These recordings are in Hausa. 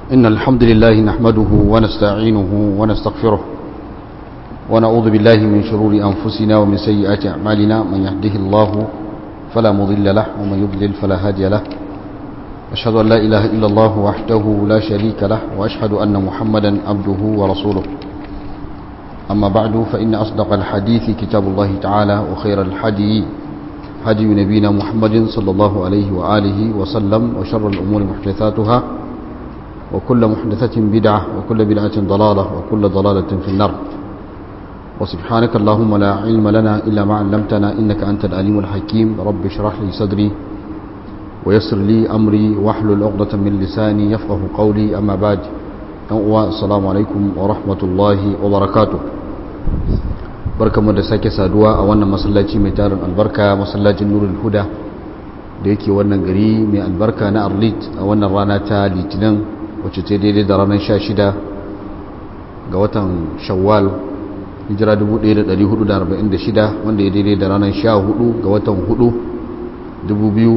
إن الحمد لله نحمده ونستعينه ونستغفره ونعوذ بالله من شرور أنفسنا ومن سيئات أعمالنا من يهده الله فلا مضل له ومن يضلل فلا هادي له أشهد أن لا إله إلا الله وحده لا شريك له وأشهد أن محمدا عبده ورسوله أما بعد فإن أصدق الحديث كتاب الله تعالى وخير الحدي هدي نبينا محمد صلى الله عليه وآله وسلم وشر الأمور محدثاتها وكل محدثة بدعة وكل بدعة ضلالة وكل ضلالة في النار وسبحانك اللهم لا علم لنا إلا ما علمتنا إنك أنت الأليم الحكيم رب اشرح لي صدري ويسر لي أمري واحلل عقدة من لساني يفقه قولي أما بعد السلام عليكم ورحمة الله وبركاته barkamu da sake saduwa a wannan masallaci mai tarin albarka masallacin nurul huda da yake wannan gari mai albarka na arlit a wannan rana ta litinin wacce ta daidai da ranar 16 ga watan shawwal hijira 1446 wanda ya daidai da ranar 14 ga watan 4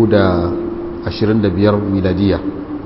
2025 miladiya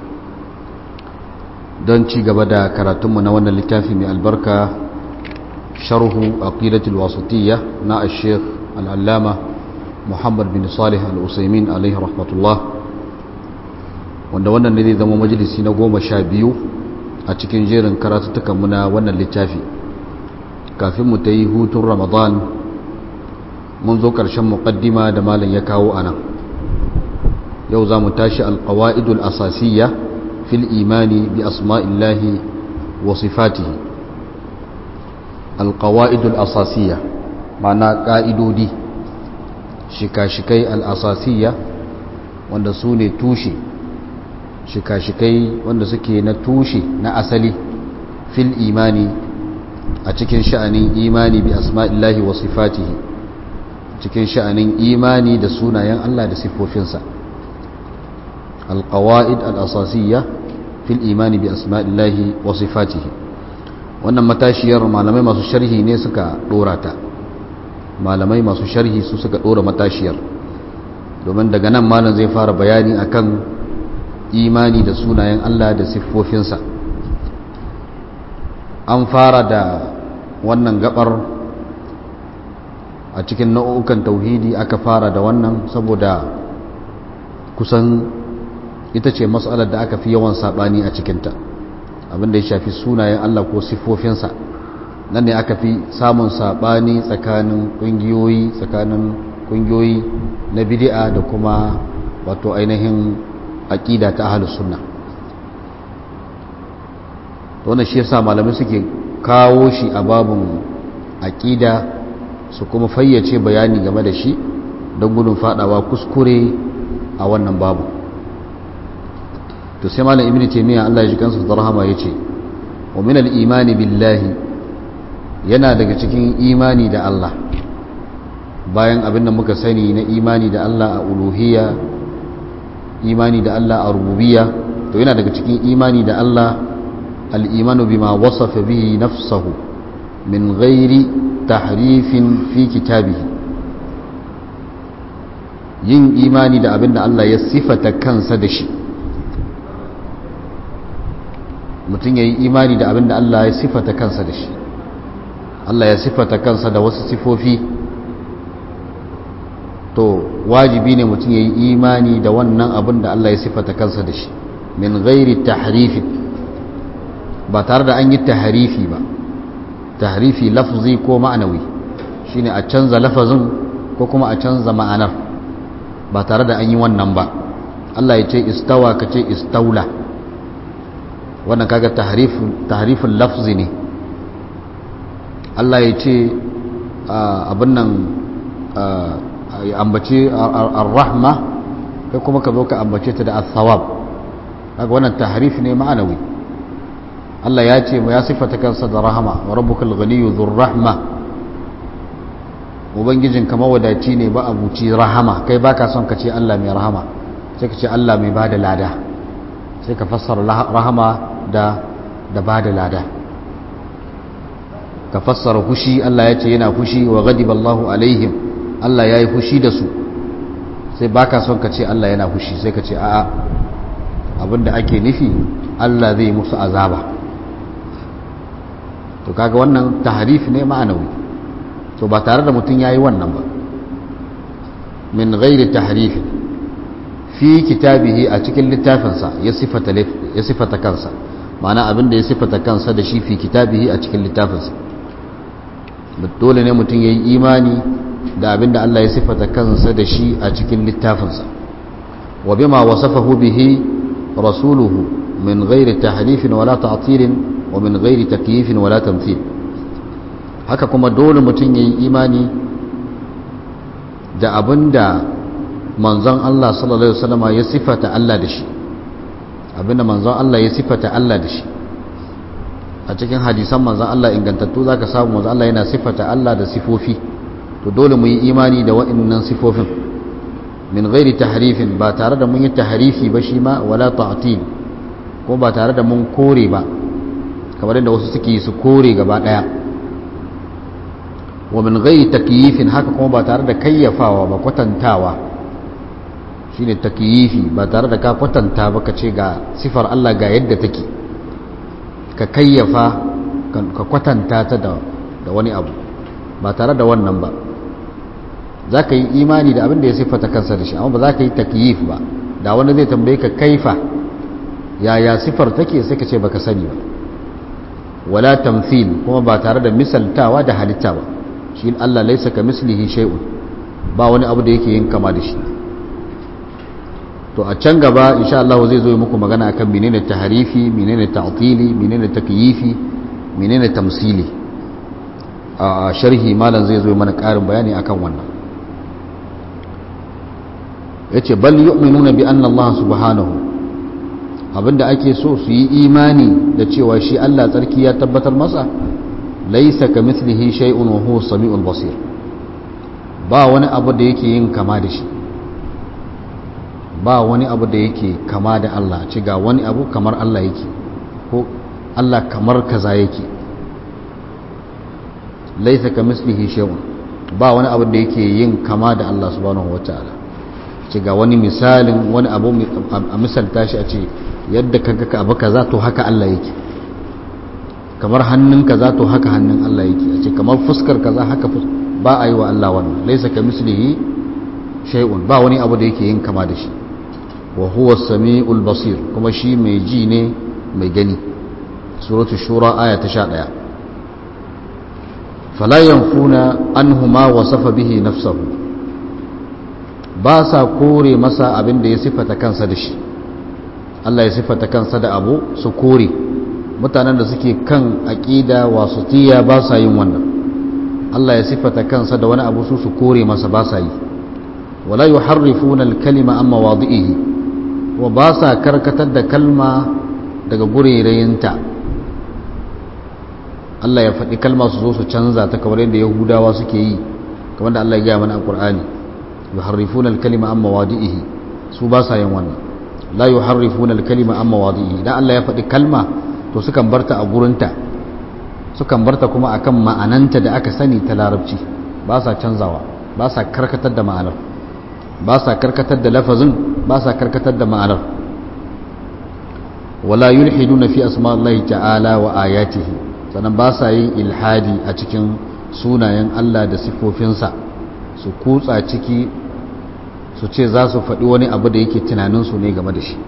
don ci gaba da karatunmu na wannan littafi mai albarka sharhu aqidatul wasatiyya na al-sheikh al-allama muhammad bin salih al-usaimin alaihi rahmatullah wanda wannan ne zai zama majalisi na goma sha biyu a cikin jerin karatuttukanmu na wannan littafi kafin mu ta yi hutun ramadan mun zo ƙarshen muƙaddima da malam ya kawo a nan yau za mu tashi alƙawa'idul asasiyya fil imani bi asma'illahi wa sifatihi alƙawa'idul asasiyya ma'ana ƙa'idodi shika-shikai al'asasiyya wanda su ne tushe shika-shikai wanda suke na tushe na asali fil imani a cikin sha'anin imani bi asma'illahi wa sifatihi cikin sha'anin imani da sunayen Allah da siffofinsa alqawaid al-asasiyya fil imani bi asma'illahi wa sifatihi wannan matashiyar malamai masu sharhi ne suka dora ta malamai masu sharhi su suka dora matashiyar domin daga nan malam zai fara bayani akan imani da sunayen Allah da siffofinsa an fara da wannan gabar a cikin nau'ukan tauhidi aka fara da wannan saboda kusan ita ce matsalar da aka fi yawan saɓani a cikinta abinda ya shafi sunayen Allah ko siffofinsa nan ne aka fi samun saɓani tsakanin ƙungiyoyi tsakanin ƙungiyoyi na bidi'a da kuma wato ainihin aƙida ta ahalus sunna wannan shi yasa malamai suke kawo shi a babun aƙida su kuma fayyace bayani game da shi don gudun fadawa kuskure a wannan babu to sai malam ibnu taymiya Allah ya ji kansa da rahama yace wa min al-imani billahi yana daga cikin imani da Allah bayan abin da muka sani na imani da Allah a uluhiyya imani da Allah a rububiyya to yana daga cikin imani da Allah al-imanu bima wasafa bihi nafsahu min ghairi tahrifin fi kitabihi yin imani da abin da Allah ya sifata kansa da shi mutum ya yi imani da abin da Allah ya sifata kansa da shi Allah ya sifata kansa da wasu sifofi to wajibi ne mutum ya yi imani da wannan abin da Allah ya sifata kansa da shi min gairi tahrifi ba tare da an yi tahrifi ba tahrifi lafzi ko ma'anawi shine a canza lafazin ko kuma a canza ma'anar ba tare da an yi wannan ba Allah ya ce istawa ka ce istaula wannan kaga tahrifin lafzi ne Allah ya ce abin nan ambace ar-rahma kai kuma ka zo ka ambace ta da as-sawab kaga wannan tahrif ne ma'anawi Allah ya ce ya sifata kansa da rahama wa rabbukal ghaniyyu dhur rahma ubangijin kama wadaci ne ba abuci rahama kai baka son ka ce Allah mai rahama sai ka ce Allah mai bada lada sai ka fassara rahama da da bada lada ka fassara fushi Allah ya ce yana fushi wa ghadiba Allahu alaihim Allah ya yi fushi da su sai baka son ka ce Allah yana fushi sai ka ce a'a abinda ake nufi Allah zai musu azaba to kaga wannan tahrif ne ma'anawi to ba tare da mutum yayi wannan ba min ghairi tahrif fi kitabihi a cikin littafinsa ya sifata ya sifata kansa ma'ana abin da ya sifata kansa da shi fi kitabihi a cikin littafinsa dole ne mutum yayi imani da abin da Allah ya sifata kansa da shi a cikin littafinsa wa bima wasafahu bihi rasuluhu min ghairi tahrifin wala ta'tilin wa min ghairi takyifin wala tamthil haka kuma dole mutum yayi imani da abinda manzon Allah sallallahu alaihi wasallam ya sifata Allah da shi abinda manzon Allah ya sifata Allah da shi a cikin hadisan manzon Allah ingantattu zaka samu manzon Allah yana sifata Allah da sifofi to dole mu yi imani da waɗannan sifofin min ghairi tahrifin ba tare da mun yi tahrifi ba shi ma wala ta'til ko ba tare da mun kore ba kamar yadda wasu suke su kore gaba daya wa min ghairi takyifin haka kuma ba tare da kayyafawa ba kwatantawa shine takyifi ba tare da ka kwatanta ba ka ce ga sifar Allah ga yadda take ka kayyafa ka kwatanta ta da wani abu ba tare da wannan ba za ka yi imani da abin da ya siffata kansa da shi amma ba za ka yi takyif ba da wani zai tambaye ka kaifa yaya siffar take sai ka ce baka sani ba wala tamthil kuma ba tare da misaltawa da halitta ba shi Allah laisa ka mislihi shay'un ba wani abu da yake yin kama da shi to a can gaba insha Allah zai zo muku magana akan menene tahrifi menene ta'tili menene takyifi menene tamsili a sharhi malam zai zo mana karin bayani akan wannan yace bal yu'minuna bi anna Allah subhanahu abinda ake so su yi imani da cewa shi Allah tsarki ya tabbatar masa laisa ka mithlihi shay'un wa huwa samiul basir ba wani abu da yake yin kama da shi ba wani abu da yake kama da Allah ci ga wani abu kamar Allah yake ko Allah kamar kaza yake laisa ka mislihi shay'un ba wani abu da yake yin kama da Allah subhanahu wataala ci ga wani misalin wani abu a misalta shi a ce yadda kaga ka abu kaza to haka Allah yake kamar hannun kaza to haka hannun Allah yake a ce kamar fuskar kaza haka ba a yi wa Allah wannan laisa ka mislihi shay'un ba wani abu da yake yin kama da shi wa huwa sami'ul basir kuma shi mai ji ne mai gani suratul shura aya ta 11 fala yanfuna anhu ma wasafa bihi nafsuhu ba sa kore masa abin da ya sifata kansa da shi Allah ya sifata kansa da abu su kore mutanen da suke kan aqida wasutiya ba sa yin wannan Allah ya sifata kansa da wani abu su su kore masa ba sa yi wala yuharrifuna al-kalima amma wadi'ihi wa ba sa karkatar da kalma daga gurerayinta Allah ya faɗi kalma su zo su canza ta kamar yadda yahudawa suke yi kamar da Allah ya gaya mana a Qur'ani yuharrifuna al-kalima amma wadi'ihi su ba sa yin wannan la yuharrifuna al-kalima amma wadi'ihi dan Allah ya faɗi kalma to sukan barta a gurinta sukan barta kuma akan ma'ananta da aka sani ta larabci ba sa canzawa ba sa karkatar da ma'anar ba sa karkatar da lafazin ba sa karkatar da ma'anar wala yulhiduna fi asma'illahi ta'ala wa ayatihi sannan ba sa yin ilhadi a cikin sunayen Allah da sifofinsa su kutsa ciki su ce za su faɗi wani abu da yake tunaninsu ne game da shi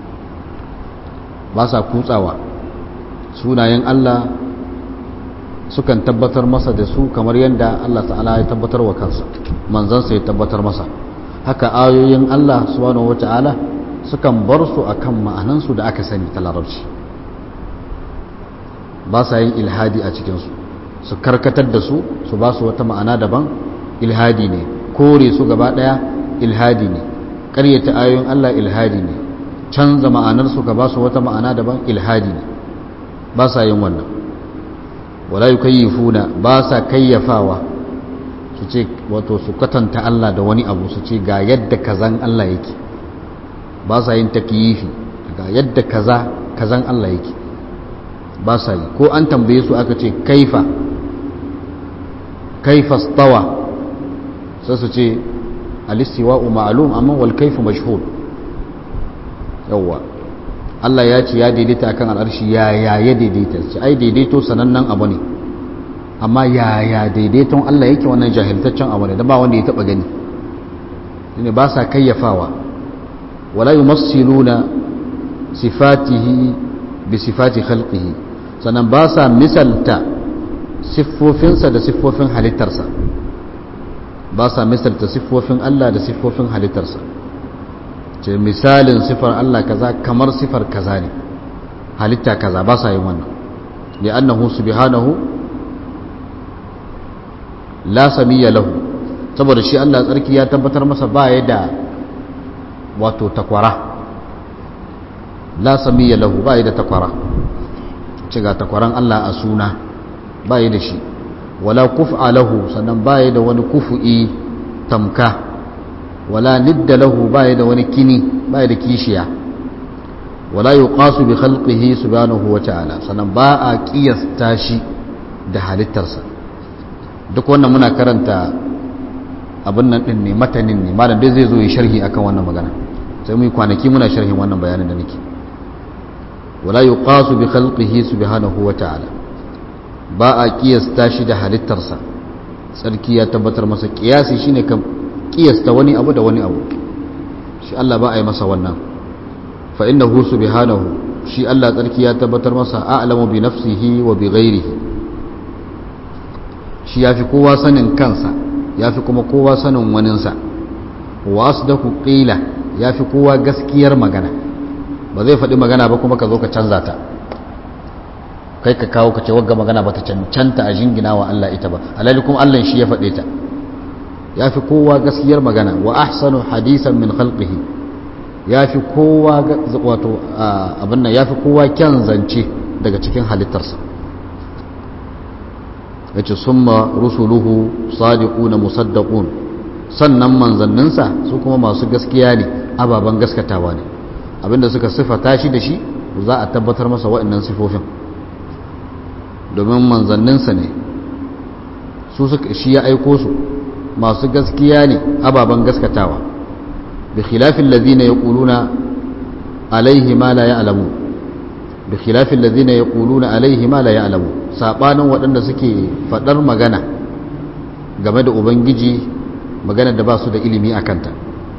ba sa kutsawa sunayen Allah sukan tabbatar masa da su kamar yadda Allah ta'ala ya tabbatar wa kansa manzansa ya tabbatar masa haka ayoyin Allah subhanahu wata'ala sukan bar su akan ma'anansu da aka sani ta larabci ba sa yin ilhadi a cikinsu su karkatar da su su ba su wata ma'ana daban ilhadi ne kore su gaba daya ilhadi ne ƙaryata ayoyin Allah ilhadi ne canza ma'anarsu ka ba su wata ma'ana daban ilhadi ne ba sa yin wannan wala yukayyifuna ba sa kayyafawa su ce wato su katanta Allah da wani abu su ce ga yadda kazan Allah yake ba sa yin takyifi ga yadda kaza kazan Allah yake ba sa yi ko an tambaye su aka ce kaifa kaifa stawa sai su ce alistiwa'u ma'lum amma wal kaifu mashhur yawa Allah ya ce ya daidaita akan al'arshi ya ya ya daidaita ce ai daidaito sanannen abu ne amma ya ya daidaiton Allah yake wannan jahiltaccen abu ne da ba wanda ya taba gani ne ba sa kayyafawa wala yumassiluna sifatihi bi sifati khalqihi sannan ba sa misalta siffofinsa da siffofin halittarsa ba sa misalta siffofin Allah da siffofin halittarsa ce misalin siffar Allah kaza kamar siffar kaza ne halitta kaza ba sa yin wannan li annahu subhanahu la samiyya lahu saboda shi Allah tsarki ya tabbatar masa ba ya da wato takwara la samiyya lahu ba ya da takwara ce ga takwaran Allah a suna ba ya da shi wala kuf'a lahu sannan ba ya da wani kufu'i tamka wala nidda lahu ba ya da wani kini ba ya da kishiya wala yuqasu bi khalqihi subhanahu wa ta'ala sannan ba a kiyasta shi da halittarsa duk wannan muna karanta abin nan din ne matanin ne malam dai zai zo yi sharhi akan wannan magana sai mu yi kwanaki muna sharhin wannan bayanin da nake wala yuqasu bi khalqihi subhanahu wa ta'ala ba a kiyasta shi da halittarsa tsarki ya tabbatar masa kiyasi shine kan kiyasta wani abu da wani abu shi Allah ba a yi masa wannan fa innahu subhanahu shi Allah tsarki ya tabbatar masa a'lamu bi nafsihi wa bi ghairihi shi yafi kowa sanin kansa yafi kuma kowa sanin waninsa wa asdaku qila yafi kowa gaskiyar magana ba zai faɗi magana ba kuma ka zo ka canza ta kai ka kawo ka ce wagga magana ba ta cancanta a jingina wa Allah ita ba alhali kuma Allah shi ya faɗe ta ya fi kowa gaskiyar magana wa ahsanu hadisan min khalqihi ya fi kowa wato abin nan ya fi kowa kyan zance daga cikin halittarsa ya ce summa rusuluhu sadiquna musaddaqun sannan manzanninsa su kuma masu gaskiya ne ababen gaskatawa ne abinda suka sifata shi da shi za a tabbatar masa waɗannan sifofin domin manzanninsa ne su shi ya aiko su masu gaskiya ne ababen gaskatawa bi khilafin lazina ya ƙuluna alaihi ma la ya'lamu bi khilafin lazina ya ƙuluna alaihi ma la ya'lamu saɓanin waɗanda suke faɗar magana game da ubangiji magana da ba su da ilimi a kanta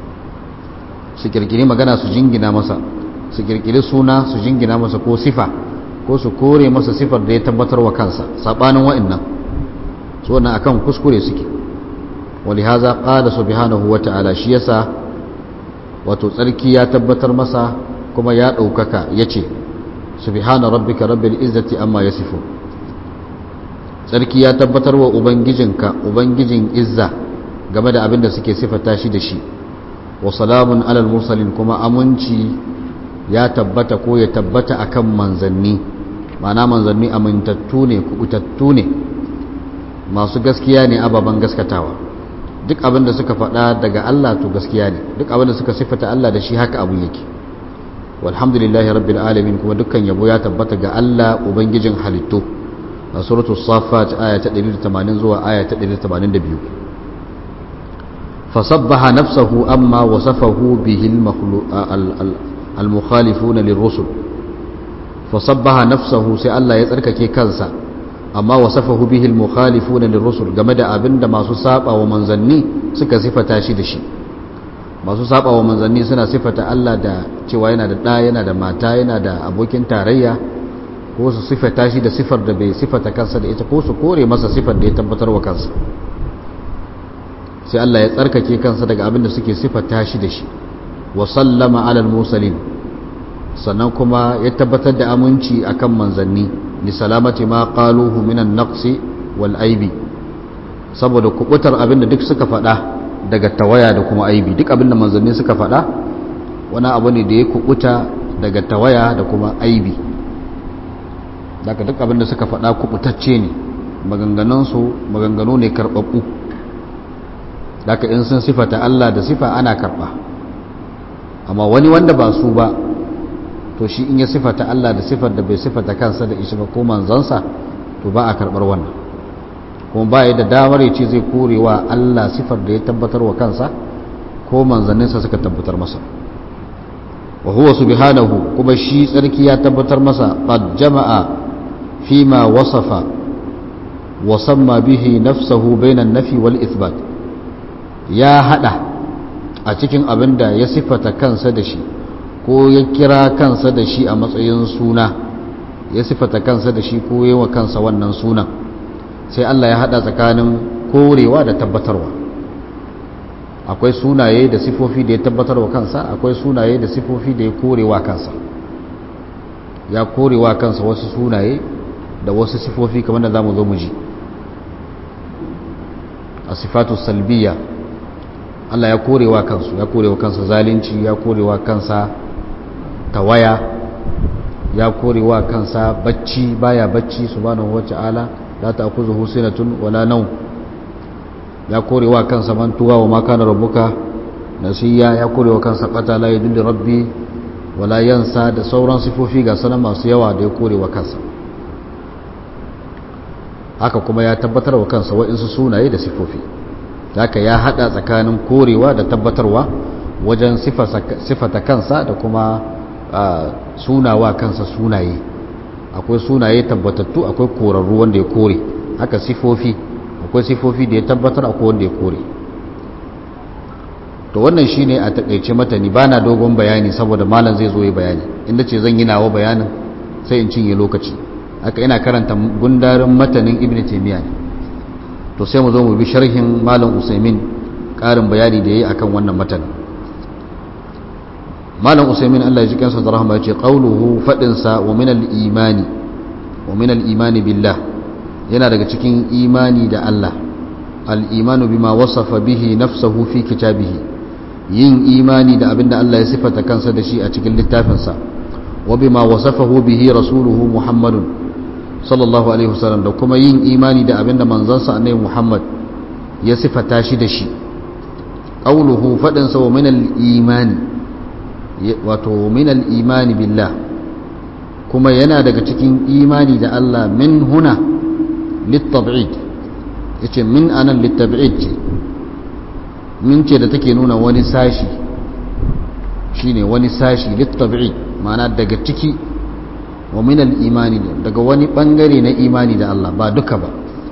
su kirkiri magana su jingina masa su kirkiri suna su jingina masa ko sifa ko su kore masa sifar da ya tabbatar wa kansa saɓanin wa'annan su wannan akan kuskure suke ولهذا قال سبحانه وتعالى shi yasa wato tsarki ya tabbatar masa kuma ya ɗaukaka ya ce subhana rabbika rabbil izzati amma yasifu tsarki ya tabbatar wa ubangijinka ubangijin izza game da abin da suke sifata shi da shi wa salamun alal mursalin kuma aminci ya tabbata ko ya tabbata akan manzanni ma'ana manzanni amintattu ne kubutattu ne masu gaskiya ne ababen gaskatawa duk abin da suka faɗa daga Allah to gaskiya ne duk abin da suka sifata Allah da shi haka abun yake walhamdulillahi rabbil alamin kuma dukkan yabo ya tabbata ga Allah ubangijin halittu a suratu safat aya ta 180 zuwa aya ta 182 fasabbaha nafsahu amma wasafahu bihi al-mukhalifuna lirrusul fasabbaha nafsahu sai Allah ya tsarkake kansa amma wasafahu bihi al-mukhalifuna lirrusul game da abinda masu saba wa manzanni suka sifata shi da shi masu saba wa manzanni suna sifata Allah da cewa yana da ɗa yana da mata yana da abokin tarayya ko su sifata shi da sifar da bai sifata kansa da ita ko su kore masa sifar da ya tabbatar wa kansa sai Allah ya tsarkake kansa daga abin da suke sifata shi da shi wa sallama alal musalin sannan kuma ya tabbatar da aminci akan manzanni li salamati ma qaluhu minan naqsi wal aibi saboda kubutar abin da duk suka faɗa daga tawaya da kuma aibi duk abin da manzanni suka faɗa wani abu ne da ya kubuta daga tawaya da kuma aibi daga duk abin da suka faɗa kubutacce ne maganganunsu maganganu ne karɓaɓɓu daga in sun sifata Allah da sifa ana karɓa amma wani wanda ba su ba to shi in ya sifata Allah da sifar da bai sifata kansa da ishi ba ko manzansa to ba a karɓar wannan kuma ba ya da damar ya ce zai korewa Allah sifar da ya tabbatar wa kansa ko manzanninsa suka tabbatar masa wa huwa subhanahu kuma shi tsarki ya tabbatar masa qad jama'a fima wasafa wa samma bihi nafsahu bainan nafi wal ithbat ya hada a cikin abin da ya sifata kansa da shi ko ya kira kansa da shi a matsayin suna ya sifata kansa da shi ko yi wa kansa wannan sunan sai Allah ya hada tsakanin korewa da tabbatarwa akwai sunaye da sifofi da ya tabbatarwa kansa akwai sunaye da sifofi da ya korewa kansa ya korewa kansa wasu sunaye da wasu sifofi kamar da zamu zo mu ji a sifatu salbiya Allah ya korewa kansu ya korewa kansa zalunci ya korewa kansa tawaya ya korewa kansa bacci baya bacci subhanahu wata'ala la ta'khudhuhu sinatun wala nawm ya korewa kansa mantuwa wa ma kana rabbuka nasiya ya korewa kansa qata la yadulli rabbi wala yansa da sauran sifofi ga sanan masu yawa da ya korewa kansa haka kuma ya tabbatar wa kansa wa'insu sunaye da sifofi haka ya hada tsakanin korewa da tabbatarwa wajen sifata kansa da kuma sunawa kansa sunaye akwai sunaye tabbatattu akwai korarru wanda ya kore haka sifofi akwai sifofi da ya tabbatar akwai wanda ya kore to wannan shine a takaice matani bana dogon bayani saboda malam zai zo yi bayani inda ce zan yi nawa bayanin sai in cinye lokaci haka ina karanta gundarin matanin ibn taymiya ne to sai mu zo mu bi sharhin malam usaimin karin bayani da yayi akan wannan matanin malam usaimin Allah ya ji kansa da rahama yace qauluhu fadin sa wa min al-imani wa min al-imani billah yana daga cikin imani da Allah al-imanu bima wasafa bihi nafsuhu fi kitabihi yin imani da abinda Allah ya sifata kansa da shi a cikin littafinsa wa bima wasafahu bihi rasuluhu muhammadun sallallahu alaihi wasallam da kuma yin imani da abinda manzansa annabi muhammad ya sifata shi da shi qauluhu fadin sa wa min al-imani wato min al-imani billah kuma yana daga cikin imani da Allah min huna lit-tab'id yace min anan lit-tab'id ce min ce da take nuna wani sashi shine wani sashi lit-tab'id ma'ana daga ciki wa min al-imani daga wani bangare na imani da Allah ba duka ba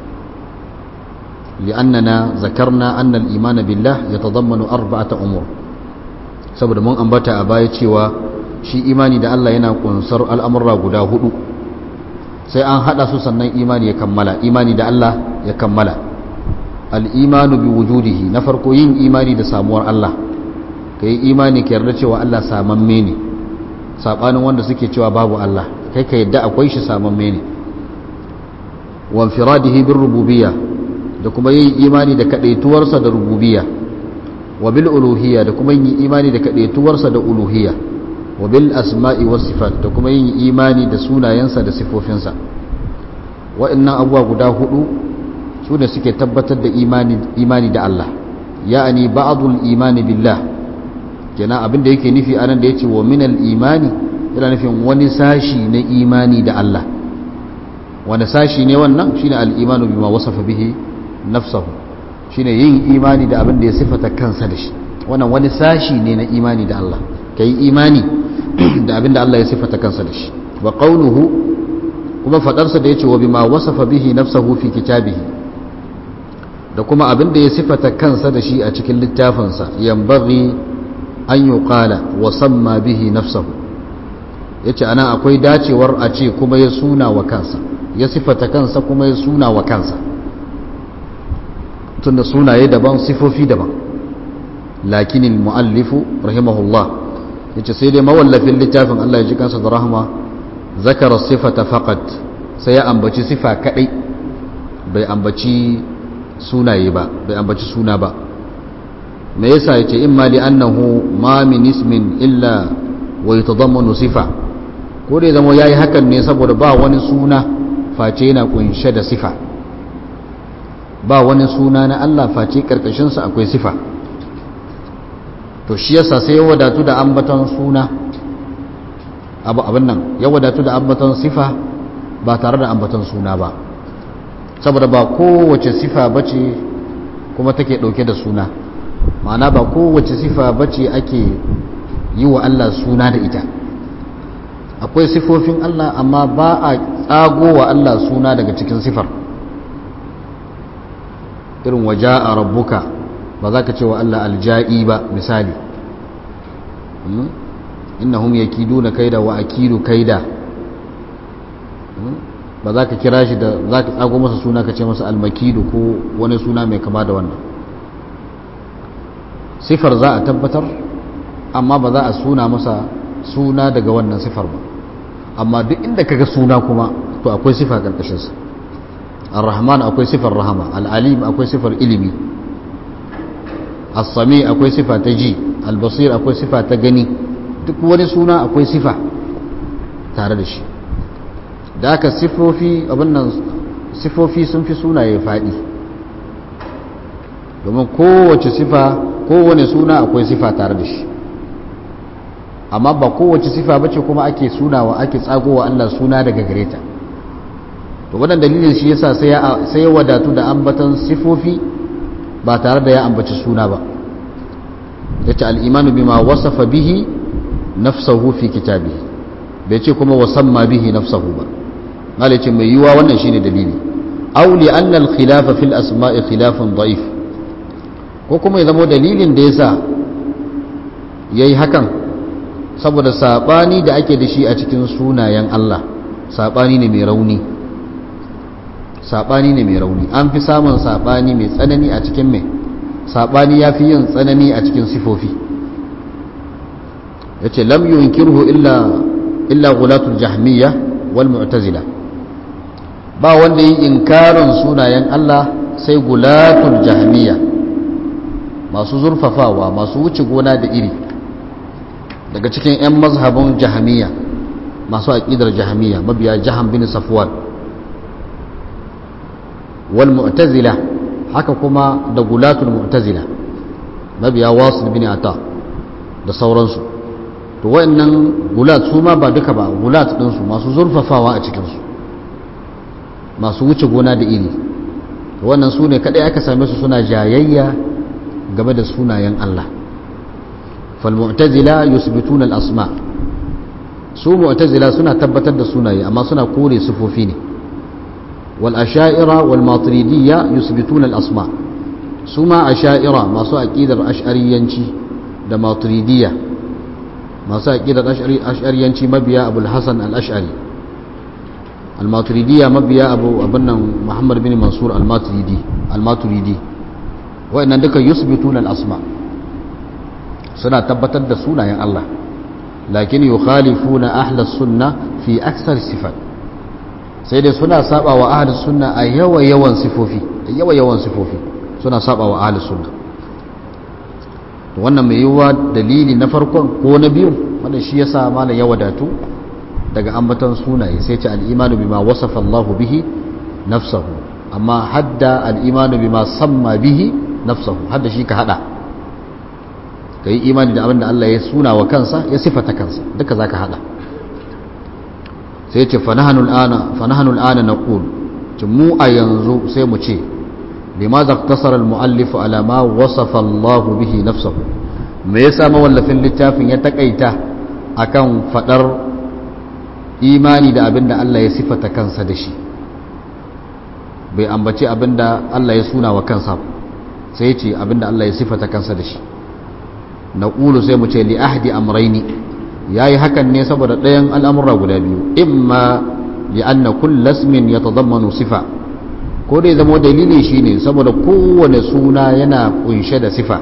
li'annana zakarna anna al-iman billah yatadammanu arba'ata umur saboda mun ambata a baya cewa shi imani da Allah yana kunsar al'amurra guda hudu sai an hada su sannan imani ya kammala imani da Allah ya kammala al'imanu bi wujudihi na farko yin imani da samuwar Allah ka yi imani ka yarda cewa Allah samamme ne saɓanin wanda suke cewa babu Allah kai ka yadda akwai shi samamme ne wan firadihi bin rububiyya da kuma yin imani da kaɗaituwarsa da rububiyya wa bil uluhiyya da kuma yin imani da kaɗaituwarsa da uluhiyya wa bil asma'i was sifat da kuma yin imani da sunayensa da sifofinsa wa'annan abubuwa guda hudu su ne suke tabbatar da imani da Allah ya'ani ba'dul imani billah kenan abin da yake nufi anan da yace wa minal imani yana nufin wani sashi na imani da Allah wani sashi ne wannan shine al-imanu bima wasafa bihi nafsahu shine yin imani da abin da ya sifata kansa da shi wannan wani sashi ne na imani da Allah kai imani da abin da Allah ya sifata kansa da shi wa qawluhu kuma fadarsa da yace wa bima wasafa bihi nafsahu fi kitabihi da kuma abin da ya sifata kansa da shi a cikin littafinsa yambaghi an yi ƙala wa samma bihi nafsahu ya ce ana akwai dacewar a ce kuma ya suna wa kansa ya sifata kansa kuma ya suna wa kansa tunda sunaye daban sifofi daban lakinin mu'allifu rahimahullah ya ce sai dai mawallafin littafin Allah ya ji kansa da rahama zakara sifata faqat sai ya ambaci sifa kadai bai ambaci sunaye ba bai ambaci suna ba me yasa yace imma li annahu ma min ismin illa wa yatadammanu sifa ko dai zama yayi hakan ne saboda ba wani suna face yana kunshe da sifa ba wani suna na Allah face karkashin sa akwai sifa to shi yasa sai ya wadatu da ambaton suna abu abin nan ya wadatu da ambaton sifa ba tare da ambaton suna ba saboda ba kowace sifa bace kuma take dauke da suna ma'ana ba kowace sifa bace ake yi wa Allah suna da ita akwai sifofin Allah amma ba a tsago wa Allah suna daga cikin sifar irin waje a rabbuka ba za ka ce wa Allah alja'i ba misali innahum yakiduna kaida wa akidu kaida ba za ka kira shi da za ka tsago masa suna ka ce masa almakidu ko wani suna mai kama da wannan sifar za a tabbatar amma ba za a suna masa suna daga wannan sifar ba amma duk inda kaga suna kuma to akwai sifa karkashinsa ar-rahman akwai sifar rahama al-alim akwai sifar ilimi as-sami akwai sifa ta ji al-basir akwai sifa ta gani duk wani suna akwai sifa tare da shi da aka sifofi abin nan sifofi sun fi sunaye faɗi domin kowace sifa kowane suna akwai sifa tare da shi amma ba kowace sifa bace kuma ake sunawa ake tsagowa Allah suna daga gare ta to wannan dalilin shi yasa sai ya sai ya wadatu da ambatan sifofi ba tare da ya ambaci suna ba yace al-imanu bima wasafa bihi nafsuhu fi kitabihi bai ce kuma wasamma bihi nafsuhu ba malai ce mai yiwa wannan shine dalili aw li anna al-khilafa fil asma'i khilafun da'if ko kuma ya zama dalilin da yasa yayi hakan saboda sabani da ake da shi a cikin sunayen Allah sabani ne mai rauni sabani ne mai rauni an fi samun sabani mai tsanani a cikin mai sabani yafi yin tsanani a cikin sifofi yace lam yunkirhu illa illa ghulatul jahmiyya wal mu'tazila ba wanda yi inkarin sunayen Allah sai gulatul jahmiyya masu zurfafawa masu wuce gona da iri daga cikin 'yan mazhabin jahamiya masu aƙidar jahamiya mabiya jahan bin safwan wal mu'tazila haka kuma da gulatul mu'tazila mabiya wasil bin ata da sauransu to wayannan gulat su ma ba duka ba gulat ɗinsu masu zurfafawa a cikinsu masu wuce gona da iri wannan su ne kaɗai aka same su suna jayayya game da sunayen Allah falmu'tazila yusbituna al-asma su mu'tazila suna tabbatar da sunaye amma suna kore sifofi ne wal asha'ira wal maturidiyya yusbituna al-asma su ma asha'ira masu aqidar ash'ariyanci da maturidiyya masu aqidar ash'ariyanci mabiya abul hasan al-ash'ari al-maturidiyya mabiya abu abunnan muhammad bin mansur al-maturidi al-maturidi wa'annan duka yusbituna al-asma suna tabbatar da sunayen Allah lakin yukhalifuna ahlus sunna fi aksar sifat sai dai suna saba wa ahlus sunna a yawa yawan sifofi yawa yawan sifofi suna saba wa ahlus sunna to wannan mai yiwuwa dalili na farkon ko na biyu wannan shi yasa malam ya wadatu daga ambaton sunaye sai ce al-imanu bima wasafa Allahu bihi nafsahu amma hadda al-imanu bima samma bihi nafsahu hadda shi ka hada ka yi imani da abin da Allah ya suna wa kansa ya sifata kansa duka za ka hada sai ce fanahanul ana na ƙul mu a yanzu sai mu ce lima za tasar al-mu'allif alama wasafa Allah bihi nafsahu me yasa mawallafin littafin ya takaita akan fadar imani da abin da Allah ya sifata kansa da shi bai ambaci abin da Allah ya suna wa kansa sai ce abin da Allah ya sifata kansa da shi na ƙulu sai mu ce li ahdi amraini ya yi hakan ne saboda ɗayan al'amura guda biyu imma li anna kullasmin ya tazammanu sifa ko dai zama dalili shi ne saboda kowane suna yana kunshe da sifa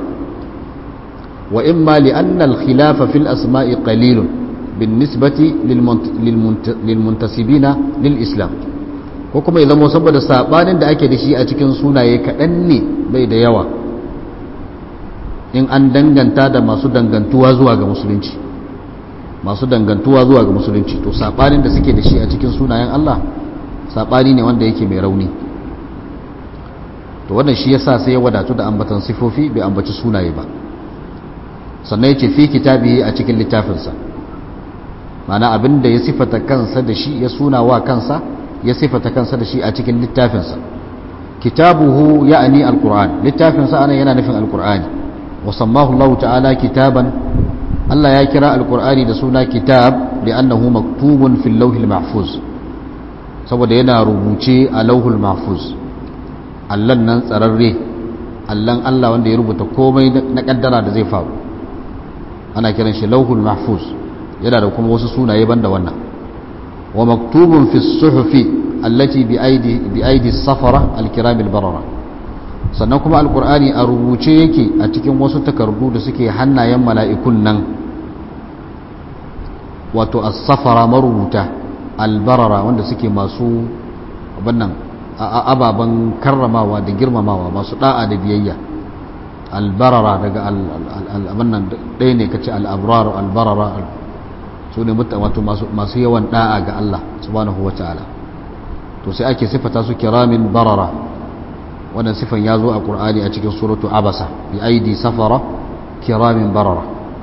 wa imma li anna al-khilafa fil asma'i qalilun bin nisbati lil muntasibina lil islam ko kuma ya zama saboda sabanin da ake da shi a cikin sunaye kaɗan ne bai da yawa in an danganta da masu dangantuwa zuwa ga musulunci masu dangantuwa zuwa ga musulunci to sabanin da suke da shi a cikin sunayen Allah sabani ne wanda yake mai rauni to wannan shi yasa sai ya wadatu da ambatan sifofi bai ambaci sunaye ba sannan yace fi kitabi a cikin littafinsa ma'ana abin da ya sifata kansa da shi ya suna wa kansa ya sifata kansa da shi a cikin littafinsa kitabuhu ya'ani alquran littafinsa ana yana nufin alqur'ani وسماه الله تعالى كتابا Allah ya kira alkur'ani da suna kitab li'annahu maktubun fil lawhil mahfuz saboda yana rubuce a lauhul mahfuz allan nan tsararre allan Allah wanda ya rubuta komai na kaddara da zai faru ana kiran shi lauhul mahfuz yana da kuma wasu sunaye banda wannan wa maktubun fi suhufi allati bi aidi bi aidi safara alkiram albarara sannan kuma alkur'ani a rubuce yake a cikin wasu takardu da suke hannayen mala'ikun nan wato as-safara marubuta albarara wanda suke masu abannan ababen karramawa da girmamawa masu da'a da biyayya albarara daga abannan ɗaya ne kace al'abrar albarara su ne wato masu yawan da'a ga Allah subhanahu wa ta'ala to sai ake sifata su kiramin barara wannan sifan ya zo a ƙur'ani a cikin suratu abasa bi aidi safara kiramin barara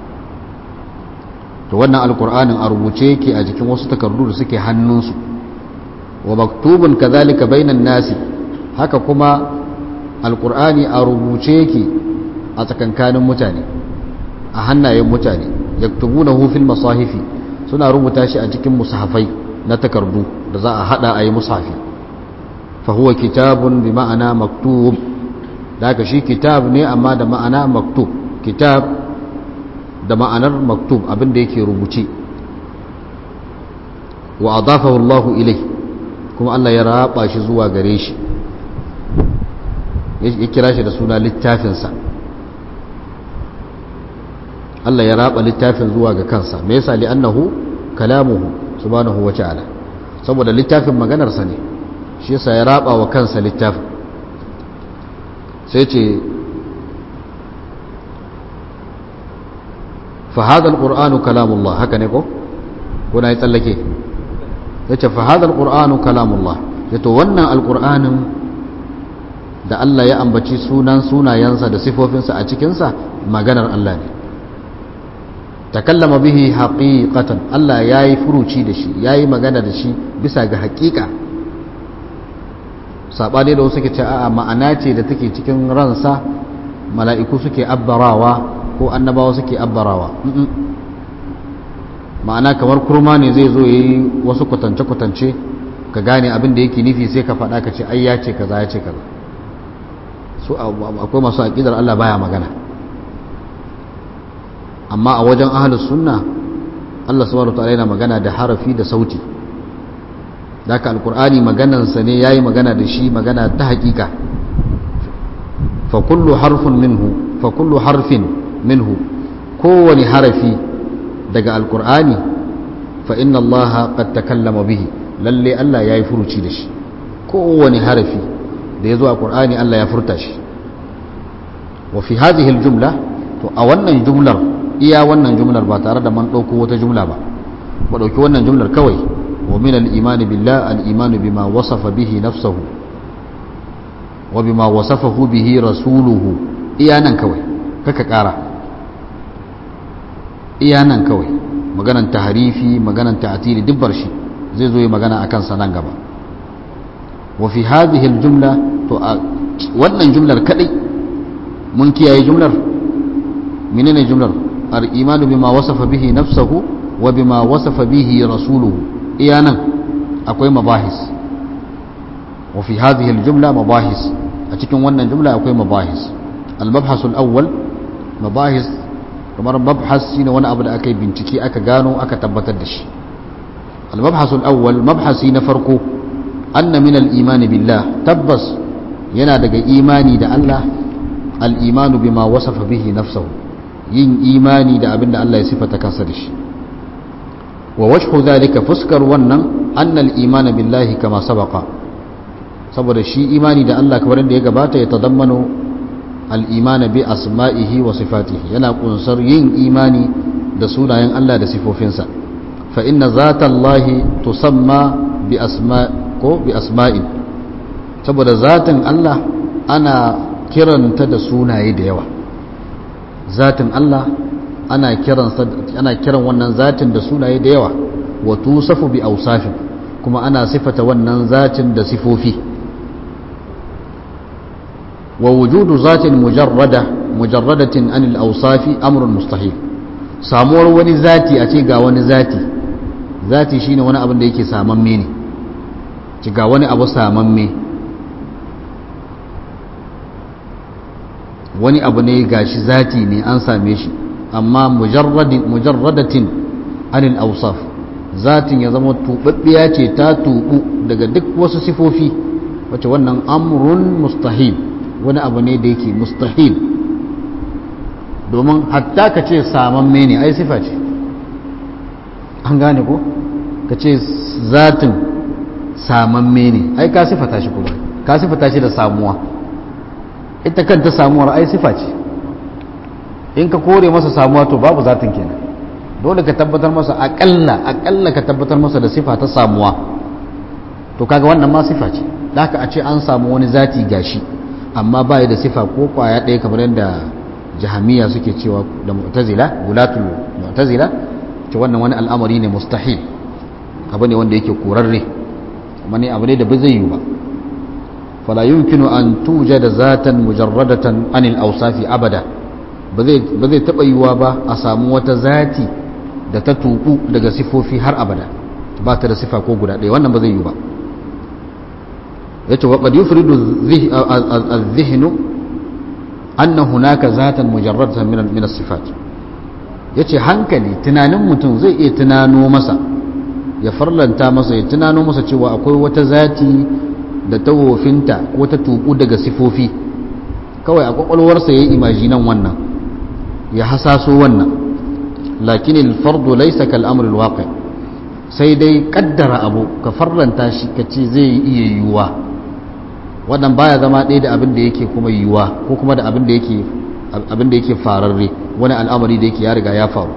to wannan alƙur'anin a rubuce yake a jikin wasu takardu da suke hannunsu wa maktubun kazalika bainan nasi haka kuma alƙur'ani a rubuce yake a tsakankanin mutane a hannayen mutane yaktubunahu fil masahifi suna rubuta shi a cikin musahafai na takardu da za a hada a yi musafi fahuwa kitabun bi ma'ana maktub da shi kitab ne amma da ma'ana maktub kitab da ma'anar maktub abinda yake rubuce wa adafahu Allah ilai kuma Allah ya raba shi zuwa gare shi ya kira shi da suna littafinsa Allah ya raba littafin zuwa ga kansa me yasa li annahu kalamuhu subhanahu wa ta'ala saboda littafin maganarsa ne shi yasa ya raba wa kansa littafin sai ce fa hadha alqur'anu kalamullah haka ne ko kuna yi tsallake yace fa hadha alqur'anu kalamullah yato wannan alqur'anin da Allah ya ambaci sunan sunayensa da sifofinsa a cikinsa maganar Allah ne takallama bihi haqiqatan Allah yayi furuci da shi yayi magana da shi bisa ga haƙiƙa sabani da wasu ke ce a'a ma'ana ce da take cikin ransa mala'iku suke abbarawa ko annabawa suke abbarawa ma'ana kamar kurma ne zai zo yayi wasu kwatance kwatance ka gane abin da yake nufi sai ka faɗa ka ce ai ya ce kaza ya ce kaza su akwai masu aqidar Allah baya magana amma a wajen ahalus sunna Allah subhanahu wataala yana magana da harafi da sauti daga alkur'ani maganansa ne yayi magana da shi magana ta hakika fa kullu harfin minhu fa kullu harfin minhu kowani harafi daga alkur'ani fa inna Allah qad takallama bihi lalle Allah yayi furuci da shi kowani harafi da yazo a qur'ani Allah ya furta shi wa fi hadhihi aljumla to a wannan jumlar iya wannan jumlar ba tare da man ɗauko wata jumla ba ba ɗauki wannan jumlar kawai wa min al-imani billah al-imanu bima wasafa bihi nafsahu wa bima wasafahu bihi rasuluhu iya nan kawai kaka ƙara iya nan kawai maganan tahrifi maganan ta'tili dubbar shi zai zo yi magana akan sa nan gaba wa fi hadhihi al-jumla to a wannan jumlar kadai mun kiyaye jumlar menene jumlar الإيمان بما وصف به نفسه وبما وصف به رسوله إيانا أكوي مباحث وفي هذه الجملة مباحث أتكون وانا جملة أكوي مباحث المبحث الأول مباحث kamar mabhas shine wani abu da aka yi bincike aka gano aka tabbatar da shi al-mabhas al-awwal mabhasi na farko anna min al-iman billah tabbas yana daga imani da Allah al-imanu bima wasafa bihi nafsuhu yin imani da abin da Allah ya sifata kansa da shi wa wajhu zalika fuskar wannan annal iman billahi kama sabaqa saboda shi imani da Allah kamar da ya gabata ya tadammanu al iman bi asma'ihi wa sifatihi yana kunsar yin imani da sunayen Allah da sifofinsa fa inna zata Allah tusamma bi asma ko bi asma'in saboda zatin Allah ana kiranta da sunaye da yawa zatin Allah ana kiransa ana kiran wannan zatin da sunaye da yawa wa tusafu bi awsafin kuma ana sifata wannan zatin da sifofi wa wujudu zatin mujarrada mujarradatin anil awsafi amrun mustahil samuwar wani zati a ce ga wani zati zati shine wani abin da yake samamme ne ci ga wani abu samamme wani abu ne gashi zati ne an same shi amma mujarradatin anil ausaf zatin ya zama tubabbiya ce ta tubu daga duk wasu sifofi wacce wannan amrun mustahil wani abu ne da yake mustahil domin hatta ka ce samamme ne ai sifa ce an gane ko ka ce zatin samamme ne ai ka sifata shi kuma ka sifata shi da samuwa ita kanta samuwar ai sifa ce in ka kore masa samuwa to babu zatin kenan dole ka tabbatar masa akalla akalla ka tabbatar masa da sifa ta samuwa to kaga wannan ma sifa ce da haka a ce an samu wani zati gashi amma ba da sifa ko kwaya ɗaya kamar yadda jahamiya suke cewa da mu'tazila gulatul mu'tazila ce wannan wani al'amari ne mustahil abu ne wanda yake korarre kuma ne abu ne da ba zai yi ba fala yumkinu an tujada zatan mujarradatan anil awsafi abada ba zai taɓa yiwuwa ba a samu wata zati da ta tuku daga sifofi har abada ba ta da sifa ko guda ɗaya wannan ba zai yi ba ya ce waƙad yufridu az-zihnu anna hunaka zatan mujarradatan min as-sifat yace hankali tunanin mutum zai iya tunano masa ya farlanta masa ya tunano masa cewa akwai wata zati da ta wofinta ko ta tuku daga sifofi kawai a kwakwalwarsa ya yi imajinan wannan ya hasaso wannan lakin alfardu laysa kal amr alwaqi sai dai kaddara abu ka farlanta shi ka ce zai iya yiwuwa wannan baya zama ɗaya da abin da yake kuma yiwuwa ko kuma da abin da yake abin da yake fararre wani al'amari da yake ya riga ya faru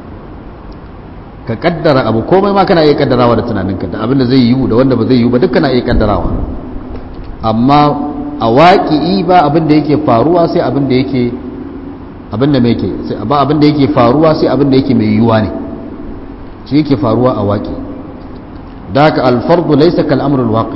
ka kaddara abu komai ma kana iya kaddarawa da tunaninka da abin da zai yiwu da wanda ba zai yiwu ba duk kana iya kaddarawa amma a waƙi'i ba abin da yake faruwa sai abin da yake abin da mai ke ba abin da yake faruwa sai abin da yake mai yiwuwa ne shi yake faruwa a waƙi da haka alfardu laisa kal amrul waqi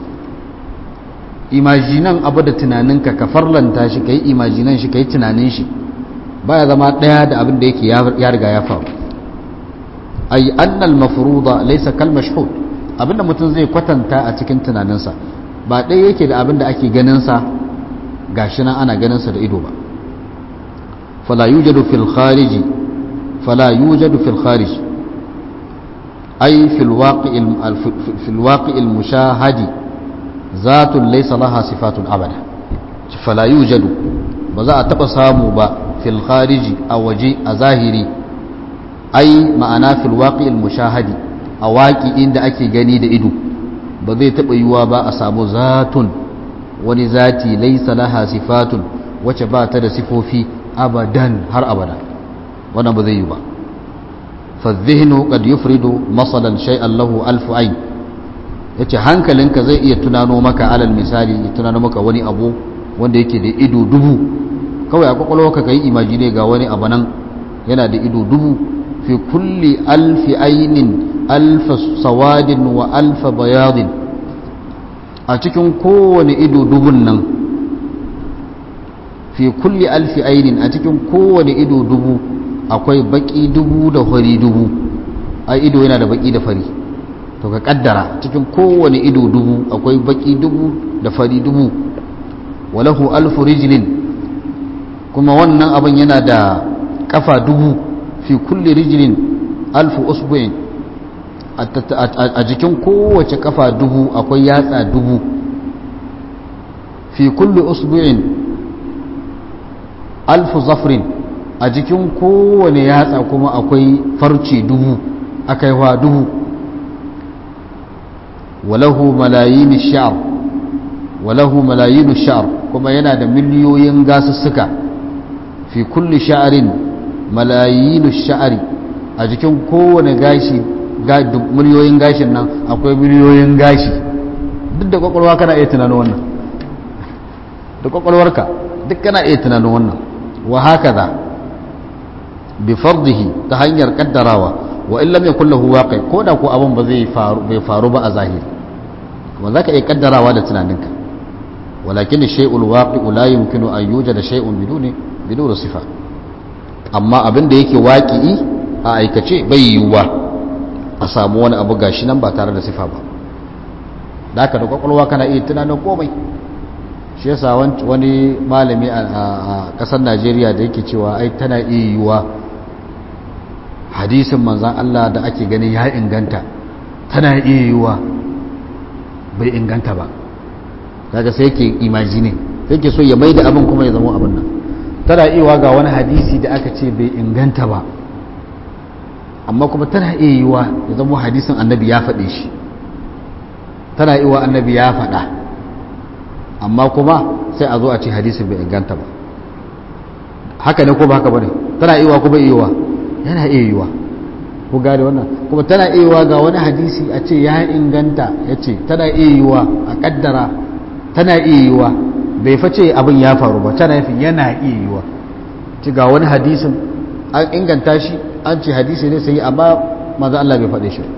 imajinan abu da tunaninka ka farlanta shi kai imajinan shi kai tunanin shi baya zama daya da abin da yake ya riga ya faru ay anna al mafruda laysa kal mashhud abinda mutum zai kwatanta a cikin tunaninsa ba ɗaya yake da abin da ake ganin sa gashi nan ana ganin sa da ido ba فلا يوجد في الخارج فلا يوجد في الخارج أي في الواقع في الواقع المشاهد ذات ليس لها صفات أبدا فلا يوجد بزا تقسام با في الخارج أو وجي أظاهري أي معنا في الواقع المشاهد أواقع عند أكي غني دا إدو بزي تبقى با أسامو ذات ولذاتي ليس لها صفات وچبات دا صفوفي abadan har abada wannan ba zai yi ba fadhihnu qad yufridu masalan shay'an lahu alf ayn yace hankalinka zai iya tunano maka alal misali ya tunano maka wani abu wanda yake da ido dubu kawai a kwakwalwarka kai imagine ga wani abu nan yana da ido dubu fi kulli alfi aynin alf sawadin wa alf bayadin a cikin kowane ido dubun nan fi kulli alfi ainin a cikin kowane ido dubu akwai baki dubu da fari dubu a ido yana da baki da fari to ka kaddara cikin kowane ido dubu akwai baki dubu da fari dubu walahu alfu rijlin kuma wannan abin yana da kafa dubu fi kulli rijlin alfu usbu'in a jikin kowace kafa dubu akwai yatsa dubu fi kulli usbu'in alfu zafrin a jikin kowane yatsa kuma akwai farce dubu akaiwa dubu walahu malayin sha'ar walahu malayin sha'ar kuma yana da miliyoyin gasussuka fi kulli sha'arin malayin sha'ari a jikin kowane gashi miliyoyin gashin nan akwai miliyoyin gashi duk da kwakwalwa kana iya tunanin wannan da kwakwalwarka duk kana iya tunanin wannan wa hakaza bi fardihi ta hanyar kaddarawa wa in lam yakul lahu waqi ko da ko abin ba zai faru bai faru ba a zahiri wa zaka iya kaddarawa da tunaninka walakin shay'ul waqi la yumkinu an yujada shay'un biduni biduni sifa amma abin da yake waƙi'i a aikace bai yiwuwa a samu wani abu gashi nan ba tare da sifa ba da aka da kwakwalwa kana iya tunanin komai shi yasa wani malami a ƙasar najeriya da yake cewa ai tana iya yiwuwa hadisin manzan allah da ake ganin ya inganta tana iya yiwuwa bai inganta ba daga sai yake imajine sai ke so ya mai da abin kuma ya zama abin nan tana iya ga wani hadisi da aka ce bai inganta ba amma kuma tana iya yiwa ya zama hadisin annabi ya faɗe shi tana iya annabi ya faɗa amma kuma sai a zo a ce hadisin bai inganta ba haka ne ko ba haka ba ne tana iya ko bai iya yana iya yiwa ku gane wannan kuma tana iya yiwa ga wani hadisi a ce ya inganta ya ce tana iya yiwa a kaddara tana iya yiwa bai face abin ya faru ba tana yafin yana iya yiwa ci ga wani hadisin an inganta shi an ce hadisi ne sai amma maza Allah bai faɗe shi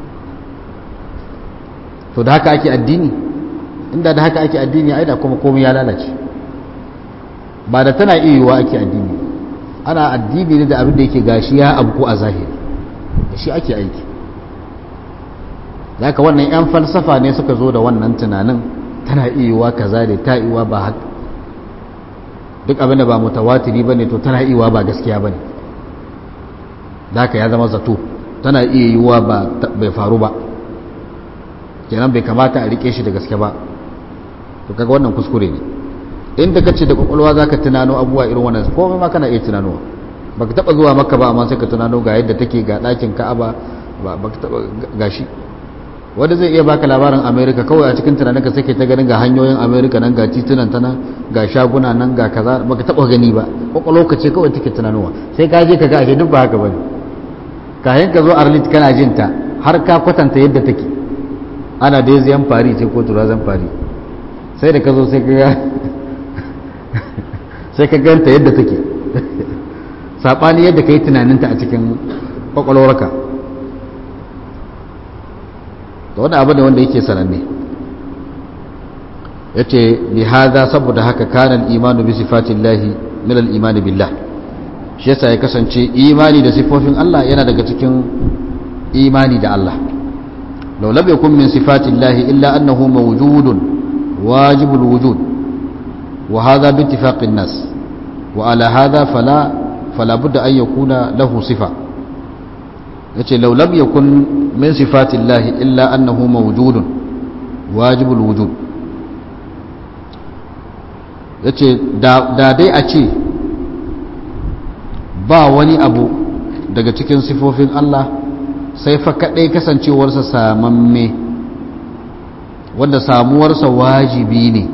to da haka ake addini inda da haka ake addini ai da kuma komai ya lalace ba da tana iya yiwa ake addini ana addini ne da abin da yake gashi ya abu a zahiri da shi ake aiki da haka wannan 'yan falsafa ne suka zo da wannan tunanin tana iya kaza da ta iya ba haka duk abin da ba mutawatiri ba ne to tana iya ba gaskiya ba ne da haka ya zama zato tana iya yiwuwa ba bai faru ba kenan bai kamata a rike shi da gaske ba to kaga wannan kuskure ne inda ka ce da kwakwalwa za ka tunano abubuwa irin wannan komai ma kana iya tunanowa baka taba zuwa maka ba amma sai ka tunano ga yadda take ga ɗakin ka'aba ba baka taba gashi wanda zai iya baka labarin america kawai a cikin tunaninka sai ta ganin ga hanyoyin america nan ga titunan ta nan ga shaguna nan ga kaza baka taba gani ba kwakwalwa ce kawai take tunanowa sai ka je ka ga ashe duk ba haka bane kayan ka zo arlit kana jin ta har ka kwatanta yadda take ana da ziyan fari ce ko turazan fari sai da ka zo sai ka ga sai ka ganta yadda take sabani yadda ka yi tunaninta a cikin kwakwalwarka da wani abu ne wanda yake sananne ya ce lihada saboda haka kanan imanu bi sifatin lahi milal imani billah shi yasa ya kasance imani da sifofin Allah yana daga cikin imani da Allah law lam yakun min sifatin lahi illa annahu mawjudun wajibul wujud wa hadha bi ittifaqin nas wa ala hadha fala fala budda an yakuna lahu sifa yace law lam yakun min sifatillahi illa annahu mawjudun wajibul wujud yace da dai a ce ba wani abu daga cikin sifofin Allah sai fa kadai kasancewarsa samamme wanda samuwarsa wajibi ne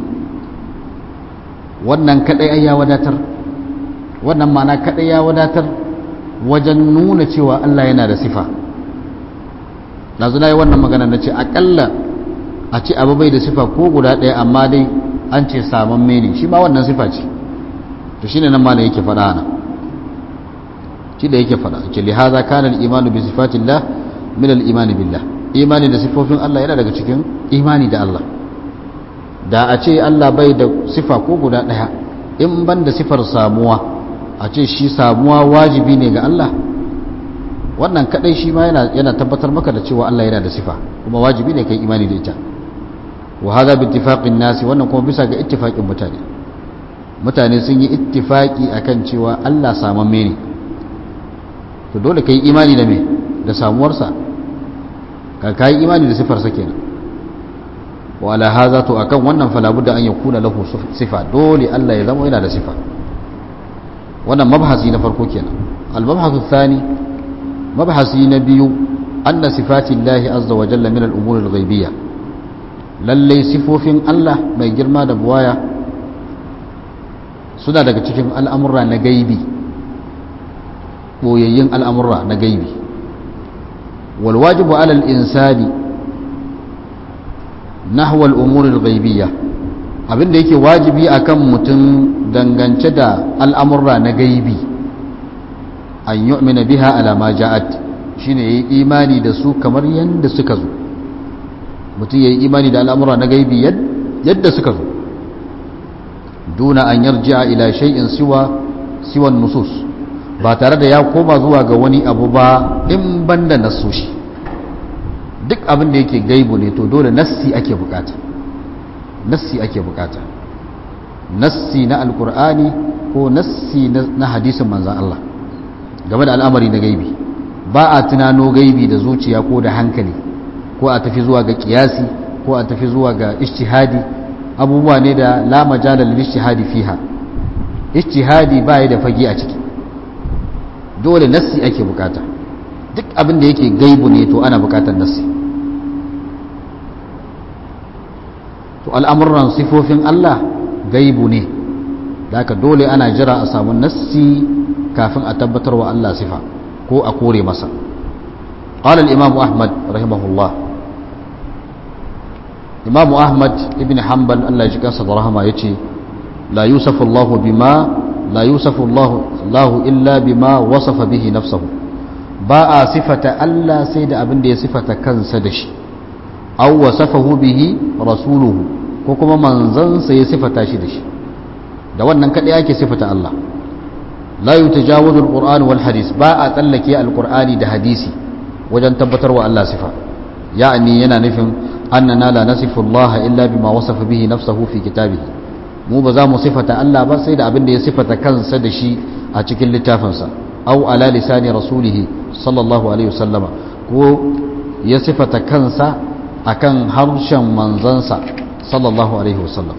wannan kadai ai ya wadatar wannan ma'ana kadai ya wadatar wajen nuna cewa Allah yana da sifa yanzu na yi wannan magana na ce akalla a ce abu bai da sifa ko guda ɗaya amma dai an ce saman mene shi ma wannan sifa ce to shine nan malam yake faɗa ana shi da yake faɗa ce li hadha kana al imanu bi sifatillah min al imani billah imani da sifofin Allah yana daga cikin imani da Allah da a ce Allah bai da sifa ko guda ɗaya in ban da sifar samuwa a ce shi samuwa wajibi ne ga Allah wannan kadai shi ma yana yana tabbatar maka da cewa Allah yana da sifa kuma wajibi ne kai imani da ita wa hadha bi ittifaqin nasi wannan kuma bisa ga ittifaqin mutane mutane sun yi ittifaqi akan cewa Allah samamme ne to dole kai imani da me da samuwarsa ka kai imani da sifar sa kenan wa ala hadha to akan wannan fala budda an yakuna lahu sifa dole Allah ya zama yana da sifa wannan mabhasi na farko kenan al-mabhasu thani mabhasi na biyu anna sifati Allah azza wa jalla min al-umur al-ghaybiyya lalle sifofin Allah mai girma da buwaya suna daga cikin al'amurra na gaibi boyayyin al'amurra na gaibi wal wajibu ala al-insani nahwa al-umur al-ghaybiyya abinda yake wajibi akan mutum dangance da al'amurra na gaibi an yu'mina biha ala ma ja'at shine yayi imani da su kamar yanda suka zo mutum yayi imani da al'amura na gaibi yadda suka zo duna an yarji'a ila shay'in siwa siwa nusus ba tare da ya koma zuwa ga wani abu ba in banda nasoshi duk abin da yake gaibu ne to dole nassi ake bukata nassi ake bukata nassi na alkur'ani ko nassi na hadisin manzan Allah game da al'amari na gaibi ba a tunano gaibi da zuciya ko da hankali ko a tafi zuwa ga kiyasi ko a tafi zuwa ga ishtihadi abubuwa ne da la majala lil ishtihadi fiha ishtihadi ba ya da fage a ciki dole nassi ake bukata duk abin da yake gaibu ne to ana bukatar nassi to al'amuran sifofin Allah gaibu ne da haka dole ana jira a samu nassi kafin a tabbatar wa Allah sifa ko a kore masa قال الإمام أحمد رحمه الله إمام أحمد ابن حنبل الله يجزاه صدر رحمه يتي لا يوصف الله بما لا يوصف الله الله إلا بما وصف به نفسه باء صفة ألا سيد أبن دي صفة كان سدش أو وصفه به رسوله كوكما منزن سي صفة شدش da wannan kaɗai ake sifata Allah la yutajawazu alquran wal hadis ba a tsallake alqur'ani da hadisi wajen tabbatar wa Allah sifa ya'ani yana nufin annana la nasifu Allah illa bima wasafa bihi nafsuhu fi kitabihi mu ba za mu sifata Allah ba sai da abin da ya sifata kansa da shi a cikin littafinsa aw ala lisani rasulih sallallahu alaihi wasallama ko ya sifata kansa akan harshen manzansa sallallahu alaihi wasallam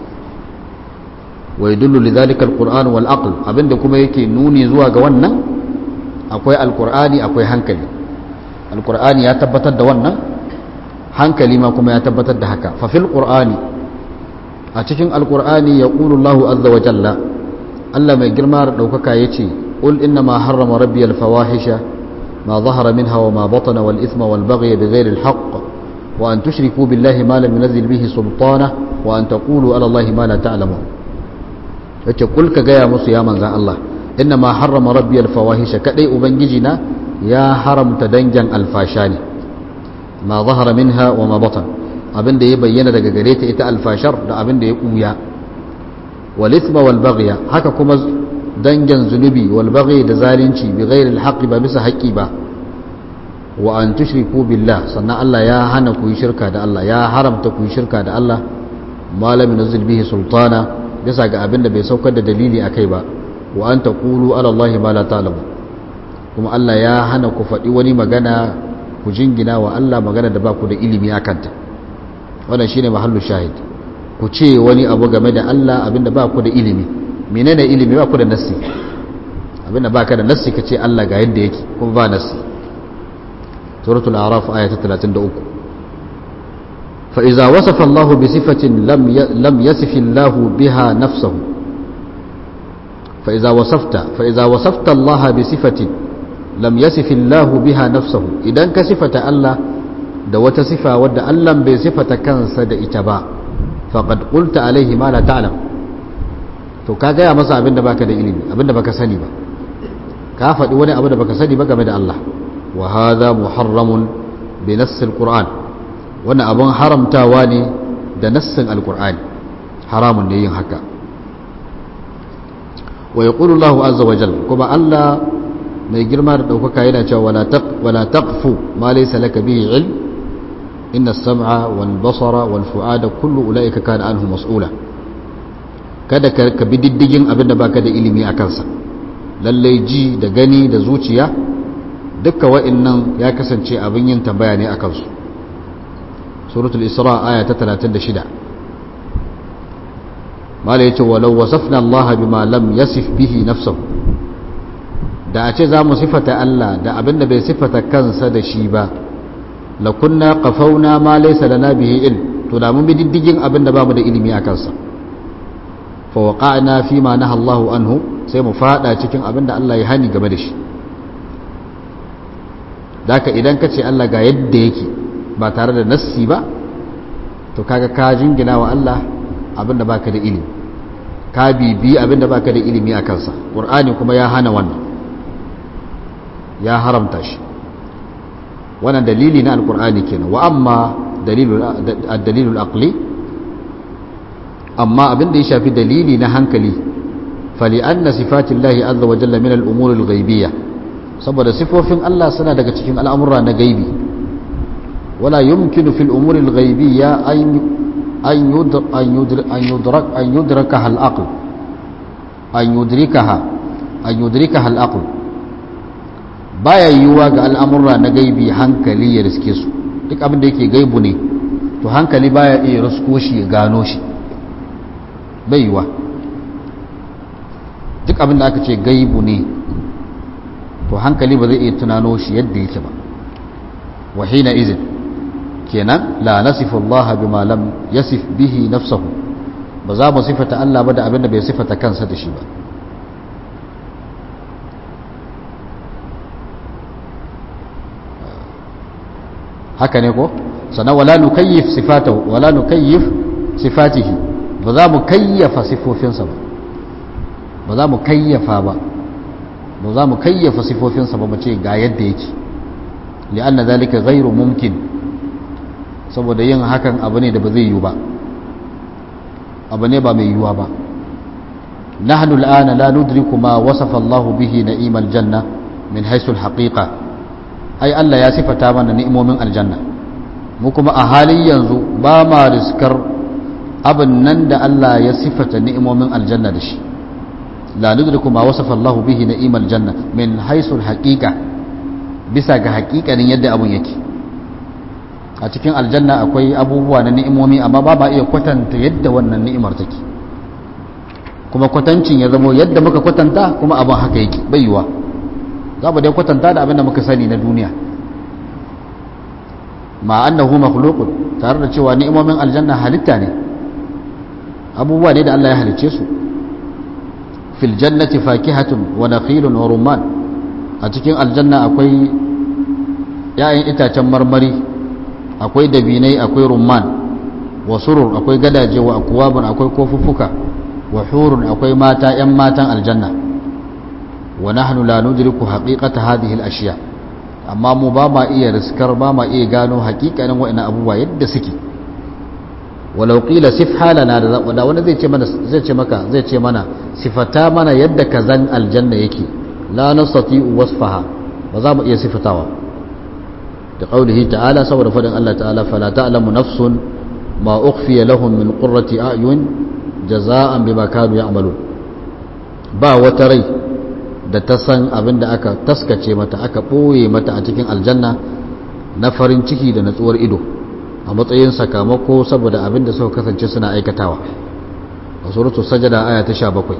wa yadullu lidhalika alquran wal aql abinda kuma yake nuni zuwa ga wannan akwai alqur'ani akwai hankali alqur'ani ya tabbatar da wannan hankali ma kuma ya tabbatar da haka fa fil qur'ani a cikin alqur'ani yaqulu Allahu azza wa jalla Allah mai girma da daukaka yace qul inna ma harrama rabbi al fawahisha ma zahara minha wa ma batana wal ithma wal baghy bighayri al haqq wa an tushriku billahi ma lam yunzil bihi sultana wa an taqulu ala Allahi ma la ta'lamun yace kul ka gaya musu ya manzan Allah inna ma harrama rabbi alfawahisha kadai ubangiji na ya haramta dangin alfasha ne ma zahara minha wa ma batan abin da ya bayyana daga gare ta ita alfashar da abin da ya kuya wal ithma wal baghya haka kuma dangin zunubi wal baghy da zalunci bi ghairi al ba bisa haƙi ba wa an tushriku billah sannan Allah ya hana ku yi shirka da Allah ya haramta ku yi shirka da Allah malamin nazil bihi sultana bisa ga abin da bai saukar da dalili a kai ba wa an taqulu ala Allahi ma la ta'lamu kuma Allah ya hana ku faɗi wani magana ku jingina wa Allah magana da ba ku da ilimi a kanta wannan shine mahallu shahid ku ce wani abu game da Allah abinda ba ku da ilimi menene ilimi ba ku da nassi abinda ba ka da nassi ka ce Allah ga yadda yake kuma ba nassi suratul a'raf aya ta 33 فإذا وصف الله بصفة لم لم يصف الله بها نفسه فإذا وصفت فإذا وصفت الله بصفة لم يصف الله بها نفسه إذا كصفة الله da wata sifa wadda Allah bai sifata kansa da ita ba faqad qulta alaihi ma la ta'lam to ka gaya masa abinda baka da ilimi abinda baka sani ba ka faɗi wani abu da baka sani ba game da Allah wa hadha muharramun bi nassil qur'an wannan abin haramtawa ne da nassin alkur'ani haramun ne yin haka wa yaqulu Allahu azza wa jalla kuma Allah mai girma da daukaka yana cewa wala taq wala taqfu ma laysa laka bihi ilm inna as-sam'a wal basara wal fu'ada kullu ulaika kana anhu mas'ula kada ka bi diddigin abin da baka da ilimi a kansa lallai ji da gani da zuciya dukkan wa'annan ya kasance abin yin tambaya ne akan su suratul isra aya ta 36 mala yace walau wasafna Allah bima lam yasif bihi nafsuhu da a ce zamu sifata Allah da abinda bai sifata kansa da shi ba la kunna qafauna ma laysa lana bihi ilm to da mun bi diddigin abinda bamu da ilimi a kansa fa waqa'na fi ma naha Allah anhu sai mu fada cikin abinda Allah ya hani game da shi daka idan ka ce Allah ga yadda yake ba tare da nassi ba to kaga ka jingina wa Allah abinda baka da ilimi ka bibi abinda baka da ilimi a kansa qur'ani kuma ya hana wannan ya haramta shi wannan dalili na alqur'ani kenan wa amma dalilul ad-dalilul aqli amma abinda ya shafi dalili na hankali فلأن صفات الله عز وجل من الأمور الغيبية saboda sifofin Allah suna daga cikin al'amura na gaibi wala yumkinu fil umuri al-ghaibiyya an yudraka al-aql an yudrikaha an yudrikaha al-aql baya yiwuwa ga al'amura na gaibi hankali ya riske su duk abin da yake gaibu ne to hankali baya iya risko shi ya gano shi bai yiwuwa duk abin da aka ce gaibu ne to hankali ba zai iya tunano shi yadda yake ba wa hina izin kenan la nasifu Allah bima lam yasif bihi nafsahu ba za mu sifata Allah ba da abin da bai sifata kansa da shi ba haka ne ko sannan wala nukayyif sifatahu wala nukayyif sifatihi ba za mu kayyafa sifofinsa ba ba za mu kayyafa ba ba za mu kayyafa sifofinsa ba mu ce ga yadda yake li'anna zalika ghairu mumkin saboda yin hakan abu ne da ba zai yiwu ba abu ne ba mai yiwuwa ba nahnu al'ana la nudriku ma wasafa Allah bihi na'imal janna min haythu al-haqiqa ai Allah ya sifata mana ni'imomin aljanna mu kuma a halin yanzu ba ma riskar abin nan da Allah ya sifata ni'imomin aljanna da shi la nudriku ma wasafa Allah bihi na'imal janna min haythu al-haqiqa bisa ga haƙiƙanin yadda abun yake a cikin aljanna akwai abubuwa na ni'imomi amma ba ba iya kwatanta yadda wannan ni'imar take kuma kwatancin ya zamo yadda muka kwatanta kuma abin haka yake bai yiwa za mu dai kwatanta da abin da muka sani na duniya ma annahu makhluqun tare da cewa ni'imomin aljanna halitta ne abubuwa ne da Allah ya halicce su fil jannati fakihatun wa nakhilun wa rumman a cikin aljanna akwai ‘ya'yan itacen marmari akwai dabinai akwai rumman wa surur akwai gadaje wa akwabun akwai kofuffuka wa hurun akwai mata ‘yan matan aljanna wa nahnu la nudriku haqiqata hadhihi al-ashiya amma mu ba ma iya riskar ba ma iya gano haƙiƙanin wa'annan abubuwa yadda suke walau qila sif halana da wani zai ce mana zai ce maka zai ce mana sifata mana yadda kazan aljanna yake la nastati'u wasfaha ba za mu iya sifatawa da qaulihi ta'ala saboda fadin Allah ta'ala fala ta'lamu nafsun ma ukhfiya lahum min qurrati a'yun jaza'an bima kanu ya'malun ba wata rai da ta san abin da aka taskace mata aka ɓoye mata a cikin aljanna na farin ciki da natsuwar ido a matsayin sakamako saboda abin da suka kasance suna aikatawa a suratu sajada aya ta sha bakwai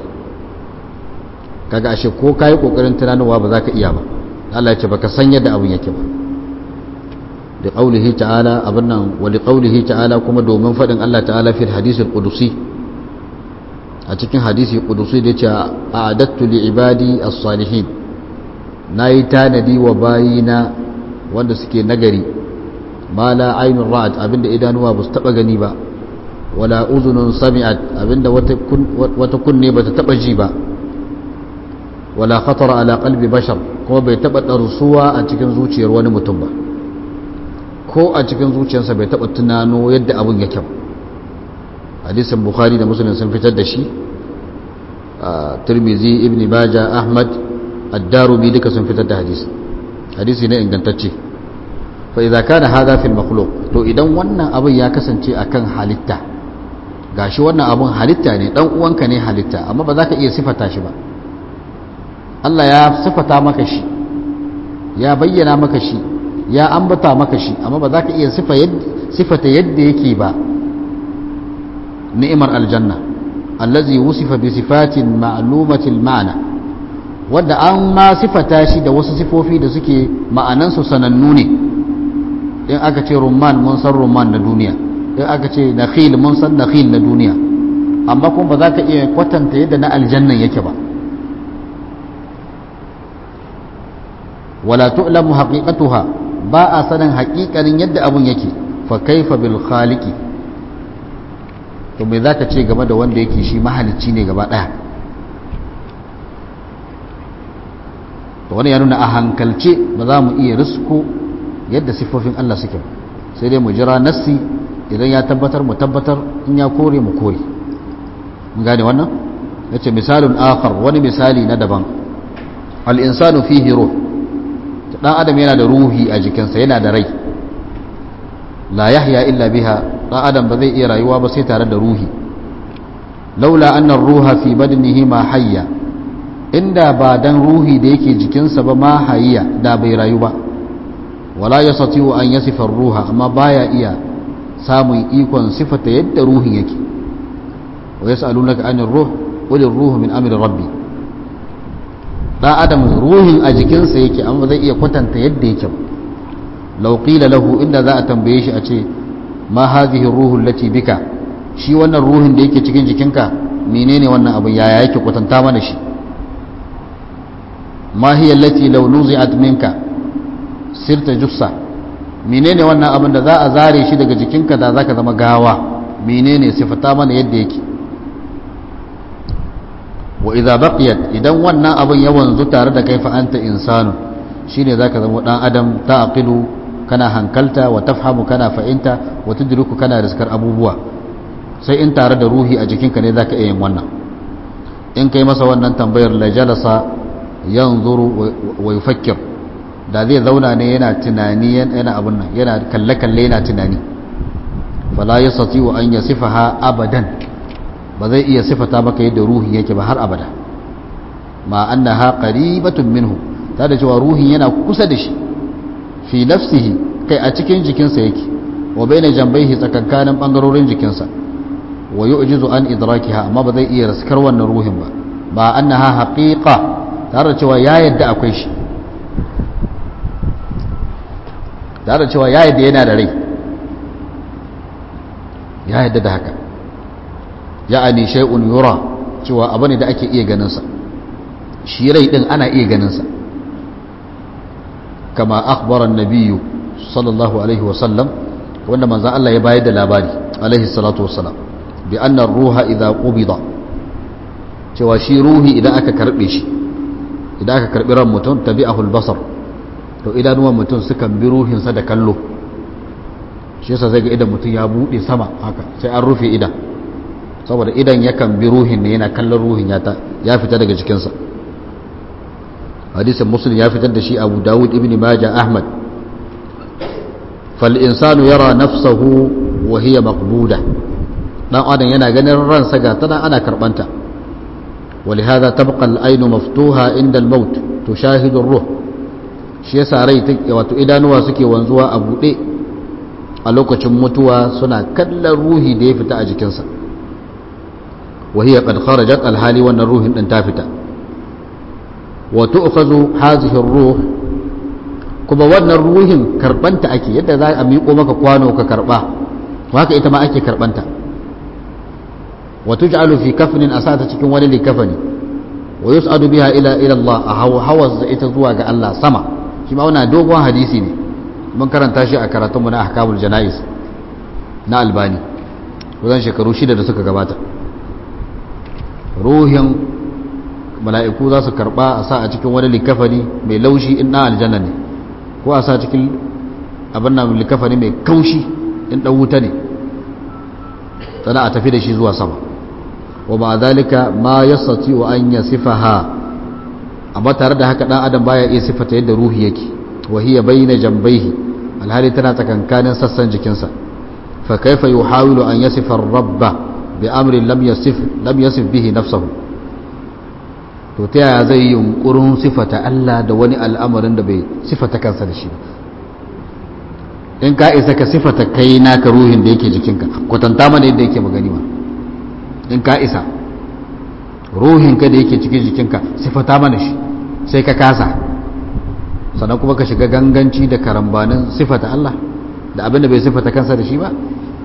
kaga ashe ko ka yi ƙoƙarin tunanowa ba za ka iya ba Allah ya ce baka san yadda abin yake ba da ƙaulihi ta'ala abin nan wali ƙaulihi ta'ala kuma domin faɗin Allah ta'ala fi hadisul qudusi a cikin hadisi kudusi da ce a adattu li ibadi as-salihin nayi tanadi wa bayina wanda suke nagari ma la aynun ra'at abinda idanuwa ba su taba gani ba wala uzunun sami'at abinda wata kunne ba ta taba ji ba wala khatara ala qalbi bashar kuma bai taba darsuwa a cikin zuciyar wani mutum ba ko a cikin zuciyarsa bai taba tunano yadda abun yake ba hadisin bukhari da muslim sun fitar da shi tirmizi ibn baja ahmad ad-darumi duka sun fitar da hadisi hadisi ne ingantacce fa idza kana hadha fil makhluq to idan wannan abin ya kasance akan halitta gashi wannan abin halitta ne dan uwanka ne halitta amma ba za ka iya sifata shi ba Allah ya sifata maka shi ya bayyana maka shi ya ambata maka shi amma ba za ka iya sifata yadda yake ba ni'imar aljanna allazi wusifa bi sifatin ma'lumatil ma'ana wanda an ma sifata shi da wasu sifofi da suke ma'anansu sanannu ne in aka ce rumman mun san rumman na duniya in aka ce nakhil mun san nakhil na duniya amma kuma ba za ka iya kwatanta yadda na aljannan yake ba wala tu'lamu haqiqatuha ba a sanin haƙiƙanin yadda abun yake fa kaifa bil khaliqi to me zaka ce game da wanda yake shi mahalicci ne gaba daya to wani ya nuna a hankalce ba za mu iya risko yadda siffofin Allah suke sai dai mu jira nassi idan ya tabbatar mu tabbatar in ya kore mu kore mun gane wannan yace misalun akhar wani misali na daban al insanu fihi ruh dan adam yana da ruhi a jikinsa yana da rai la yahya illa biha dan adam ba zai iya rayuwa ba sai tare da ruhi laula anna ruha fi badnihi ma hayya inda ba dan ruhi da yake jikinsa ba ma hayya da bai rayu ba wala yastati'u an yasifa ruha amma baya iya samun ikon sifata yadda ruhin yake wa yas'alunaka anir ruh qul ruhu min amri rabbi dan adam ruhin a jikinsa yake amma zai iya kwatanta yadda yake ba law qila lahu inda za a tambaye shi a ce ma hadhihi ruhu allati bika shi wannan ruhin da yake cikin jikinka menene wannan abin yaya yake kwatanta mana shi ma hiya allati law nuzi'at minka sirta jussa menene wannan abin da za a zare shi daga jikinka da zaka zama gawa menene sifata mana yadda yake wa idza baqiyat idan wannan abin ya wanzu tare da kai fa anta insanu shine zaka zama dan adam taqilu kana hankalta wa tafhamu kana fa'inta wa tudriku kana riskar abubuwa sai in tare da ruhi a jikinka ne zaka iya yin wannan in kai masa wannan tambayar la jalasa yanzuru wa yufakkir da zai zauna ne yana tunani yana abun nan yana kalle kalle yana tunani fala yastati wa an yasifaha abadan ba zai iya sifata maka yadda ruhi yake ba har abada ma annaha qaribatun minhu ta da cewa ruhin yana kusa da shi fi nafsihi kai a cikin jikinsa yake wa baina jambaihi tsakankanin bangarorin jikinsa wa yu'jizu an idrakiha amma ba zai iya raskar wannan ruhin ba ba annaha haqiqa tare da cewa ya yadda akwai shi tare da cewa ya yadda yana da rai ya yadda da haka ya'ani shay'un yura cewa abu ne da ake iya ganin sa shi rai din ana iya ganin sa kama akhbara an-nabiy sallallahu alaihi wa sallam wanda manzo Allah ya bayar da labari alaihi salatu wassalam bi anna ruha idha qubida cewa shi ruhi idan aka karbe shi idan aka karbi ran mutum tabi'ahu al-basar to idanuwan mutum sukan bi ruhinsa da kallo shi yasa zai ga idan mutum ya bude sama haka sai an rufe idan saboda idan yakan bi ruhin ne yana kallon ruhin ya fita daga jikinsa hadisin muslim ya fitar da shi abu dawud ibn majah ahmad fal insanu yara nafsahu wa hiya maqbuda dan adam yana ganin ransa ga tana ana karbanta ولهذا تبقى العين مفتوحة عند الموت تشاهد الروح shi yasa rai wato idanuwa suke wanzuwa a buɗe a lokacin mutuwa suna kallon ruhi da ya fita a jikinsa وهي قد خرجت الحالي وان الروح ان تافتا وتؤخذ هذه الروح كما وان الروح كربنت اكي يدا za a miƙo maka kwano ka karba haka ita ma ake karbanta وتجعل في كفن asata cikin wani likafani ويسعد بها الى الى الله hawa ita zuwa ga Allah sama shi ma wannan dogon hadisi ne mun karanta shi a karatunmu na ahkamul janais na albani kusan shekaru shida da suka gabata ruhin mala'iku za su karba a sa a cikin wani likafani mai laushi in na aljanna ne ko a sa cikin abin nan likafani mai kaushi in ɗan wuta ne sana a tafi da shi zuwa sama wa ma zalika ma yastati wa an yasifaha amma tare da haka dan adam baya iya sifata yadda ruhi yake wa hiya bayna jambaihi alhali tana tsakankanin sassan jikinsa fa kaifa yuhawilu an yasifa rabba bi amrin lam yasif lam yasif bihi nafsahu to ta yaya zai yi yunkurin sifata Allah da wani al'amarin da bai sifata kansa da shi in ka isa ka sifata kai naka ruhin da yake jikinka kwatanta mana yadda yake magani ma in ka isa ruhinka da yake cikin jikinka sifata mana shi sai ka kasa sannan kuma ka shiga ganganci da karambanin sifata Allah da abin da bai sifata kansa da shi ba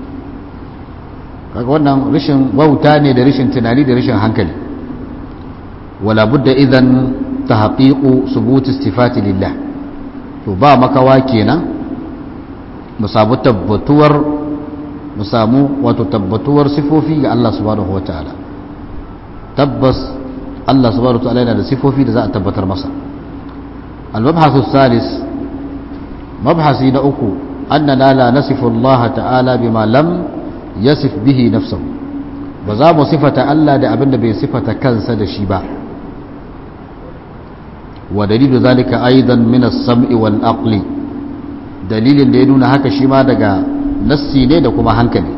kaga wannan rashin wauta ne da rashin tunani da rashin hankali wala budda idan tahqiqu subut istifati lillah to ba makawa kenan mu samu tabbatuwar mu samu wato tabbatuwar sifofi ga Allah subhanahu wataala tabbas Allah subhanahu wataala yana da sifofi da za a tabbatar masa al-mabhasu salis mabhasi na uku annana la nasifu Allah ta'ala bima lam yasif bihi nafsahu ba za mu sifata Allah da abin da bai sifata kansa da shi ba wa dalilu zalika aidan min as-sam'i wal aqli dalilin da ya nuna haka shi ma daga nassi ne da kuma hankali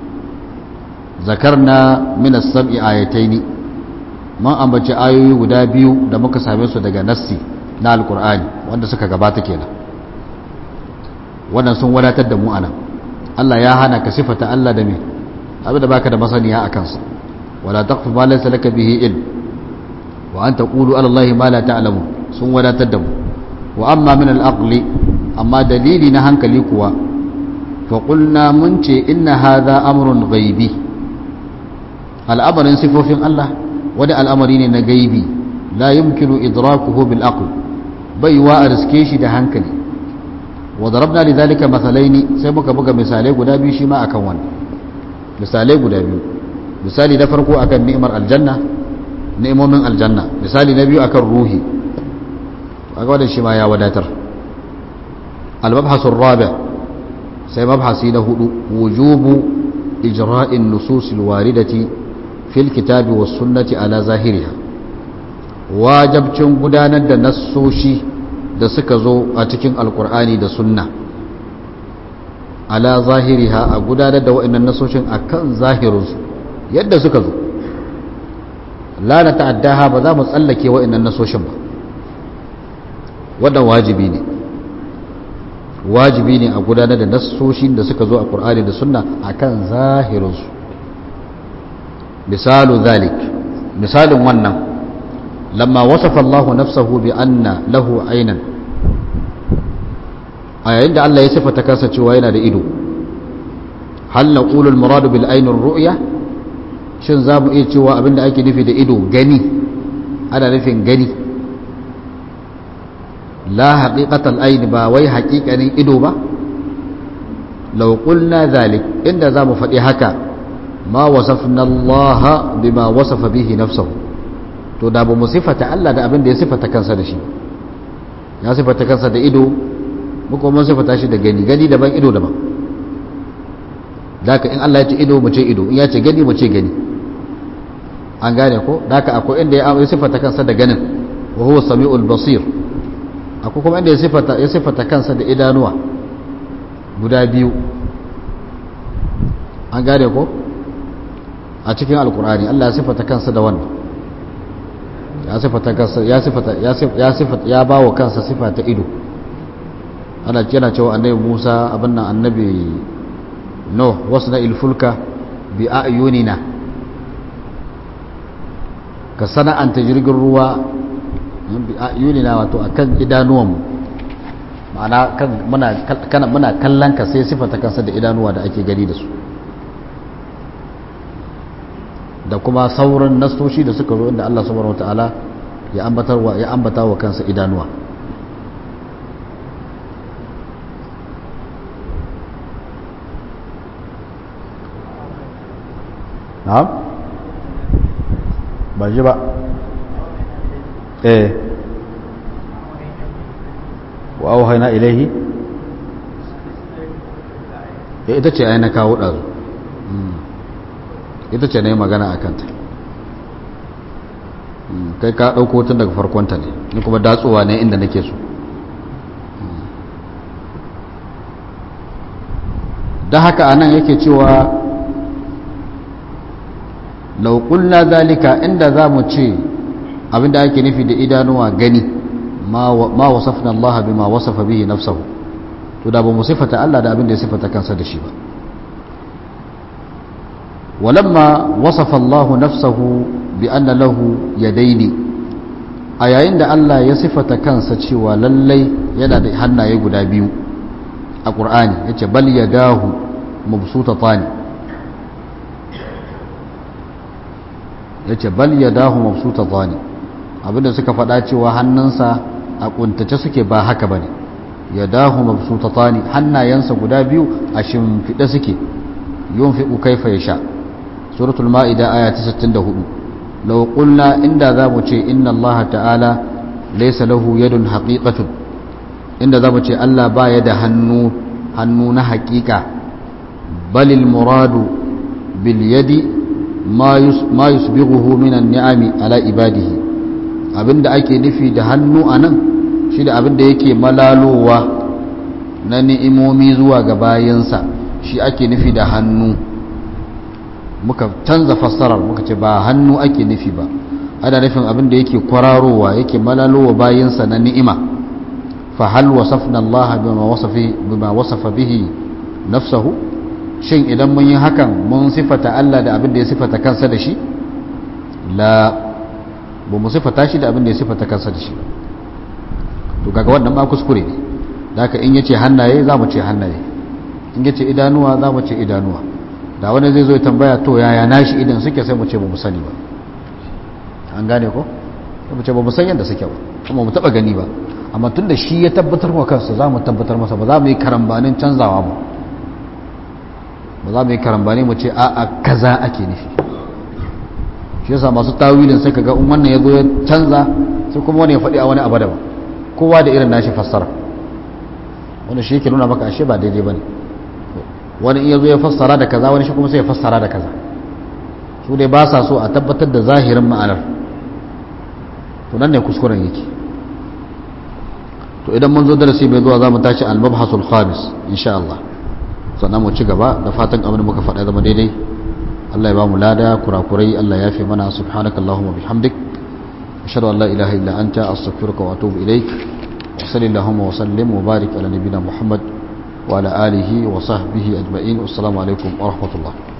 zakarna min as-sam'i ayataini mun ambaci ayoyi guda biyu da muka same su daga nassi na alqur'ani wanda suka gabata kenan wannan sun wadatar da mu anan Allah ya hana ka sifata Allah da me abinda baka da masaniya a kansa wala taqfu ma laysa laka bihi ilm wa an taqulu ala Allah ma la ta'lamu sun wadatar da mu wa amma min al-aqli amma dalili na hankali kuwa fa qulna mun ce inna hadha amrun ghaibi al'amarin sifofin Allah wani al'amari ne na gaibi la yumkinu idrakuhu bil aql bai wa a riske shi da hankali wa darabna li zalika mathalaini sai muka buga misalai guda biyu shi ma akan wannan misalai guda biyu misali na farko akan ni'imar aljanna ni'imomin aljanna misali na biyu akan ruhi kaga wannan shi ma ya wadatar al-mabhasu ar-rabi sai mabhasi na hudu wujubu ijra'in nusus al-waridati fil kitabi was sunnati ala zahiriha wajabcin gudanar da nassoshi da suka zo a cikin alkur'ani da sunna ala zahiriha a gudanar da wa'annan nasoshin akan zahirinsu yadda suka zo la na ta'addaha ba za mu tsallake wa'annan nasoshin ba wannan wajibi ne wajibi ne a gudanar da nasoshin da suka zo a qur'ani da sunna akan zahirinsu misalu zalik misalin wannan lamma wasafa Allah nafsahu bi anna lahu aynan a yayin da Allah ya sifata kansa cewa yana da ido hal naqulu al muradu bil ayn ar ru'ya shin za mu iya cewa abinda ake nufi da ido gani ana nufin gani la haqiqatal ayn ba wai haqiqanin ido ba law qulna zalik inda za mu faɗi haka ma wasafna Allah bima wasafa bihi nafsahu to da ba mu sifata Allah da abin da ya sifata kansa da shi ya sifata kansa da ido muka mun sifata shi da gani gani daban ido daban daka in Allah ya ce ido mu ce ido in ya ce gani mu ce gani an gane ko daka akwai inda ya sifata kansa da ganin wa huwa samiul basir akwai kuma inda ya sifata ya sifata kansa da idanuwa guda biyu an gane ko a cikin alkur'ani Allah ya sifata kansa da wannan ya sifata kansa ya sifata ya sifata ya bawo kansa sifa ta ido ana yana cewa annabi Musa abin nan annabi no wasna ilfulka bi ayunina ka sana'anta jirgin ruwa bi ayunina wato akan idanuwan mu ma'ana kan muna kana muna kallon ka sai sifata kansa da idanuwa da ake gani da su da kuma sauran nastoshi da suka zo inda Allah subhanahu wataala ya ambatar wa ya ambata wa kansa idanuwa na'am ba ji ba eh wa auhayna ilaihi ita ce ai na kawo ɗazu ita ce na yi magana a kanta kai ka ɗauko tun daga farkonta ne ni kuma datsowa ne inda nake so da haka anan yake cewa lauƙulla zalika inda za mu ce abinda ake nufi da idanuwa gani ma wasafna Allah bima wasafa bihi nafsahu to da ba mu sifata Allah da abinda ya sifata kansa da shi ba ولما وصف الله نفسه بأن له يدين a yayin da Allah ya sifata kansa cewa lallai yana da hannaye guda biyu a ƙur'ani ya ce bal ya dahu mabsuta tani ya ce bal ya dahu mabsuta tani abinda suka faɗa cewa hannunsa a ƙuntace suke ba haka ba ne ya dahu mabsuta tani hannayensa guda biyu a shimfiɗe suke yun fi'u kaifa ya sha suratul ma'ida aya ta 64 law qulna inda zamu ce inna Allah ta'ala laysa lahu yadun haqiqatun inda zamu ce Allah baya da hannu hannu na haƙiƙa balil muradu bil yadi ma yusbighuhu minan ni'ami ala ibadihi abinda ake nufi da hannu anan shi da abinda yake malalowa na ni'imomi zuwa ga bayansa shi ake nufi da hannu muka canza fassarar muka ce ba hannu ake nufi ba ana nufin abinda yake kwararowa yake malalowa bayansa na ni'ima fa hal wasafna Allah bima wasafi bima wasafa bihi nafsahu shin idan mun yi hakan mun sifata Allah da abin da ya sifata kansa da shi la ba mu sifata shi da abin da ya sifata kansa da shi to kaga wannan ba kuskure ne da haka in yace hannaye za mu ce hannaye in yace idanuwa za mu ce idanuwa da wani zai zo ya tambaya to yaya nashi idan suke sai mu ce ba mu sani ba an gane ko sai mu ce ba mu san yadda suke ba kuma mu taba gani ba amma tunda shi ya tabbatar wa kansa za mu tabbatar masa ba za mu yi karambanin canzawa ba ba za mu yi karambani mu ce a'a kaza ake nufi shi yasa masu tawilin sai kaga in wannan ya zo ya canza sai kuma wani ya faɗi a wani abu daban kowa da irin nashi fassara wani shi yake nuna maka ashe ba daidai bane wani in ya zo ya fassara da kaza wani shi kuma sai ya fassara da kaza su dai ba sa so a tabbatar da zahirin ma'anar to nan ne kuskuren yake to idan mun zo darasi mai zuwa za mu tashi al-mabhasul khamis insha Allah sannan mu ci gaba da fatan abin da muka faɗa zama daidai Allah ya ba mu lada kurakurai Allah ya fi mana subhanaka Allahumma bihamdik ashhadu an la ilaha illa anta astaghfiruka wa atubu ilaik wa sallallahu wa sallim wa barik ala nabiyyina Muhammad wa ala alihi wa sahbihi ajma'in assalamu alaikum wa rahmatullah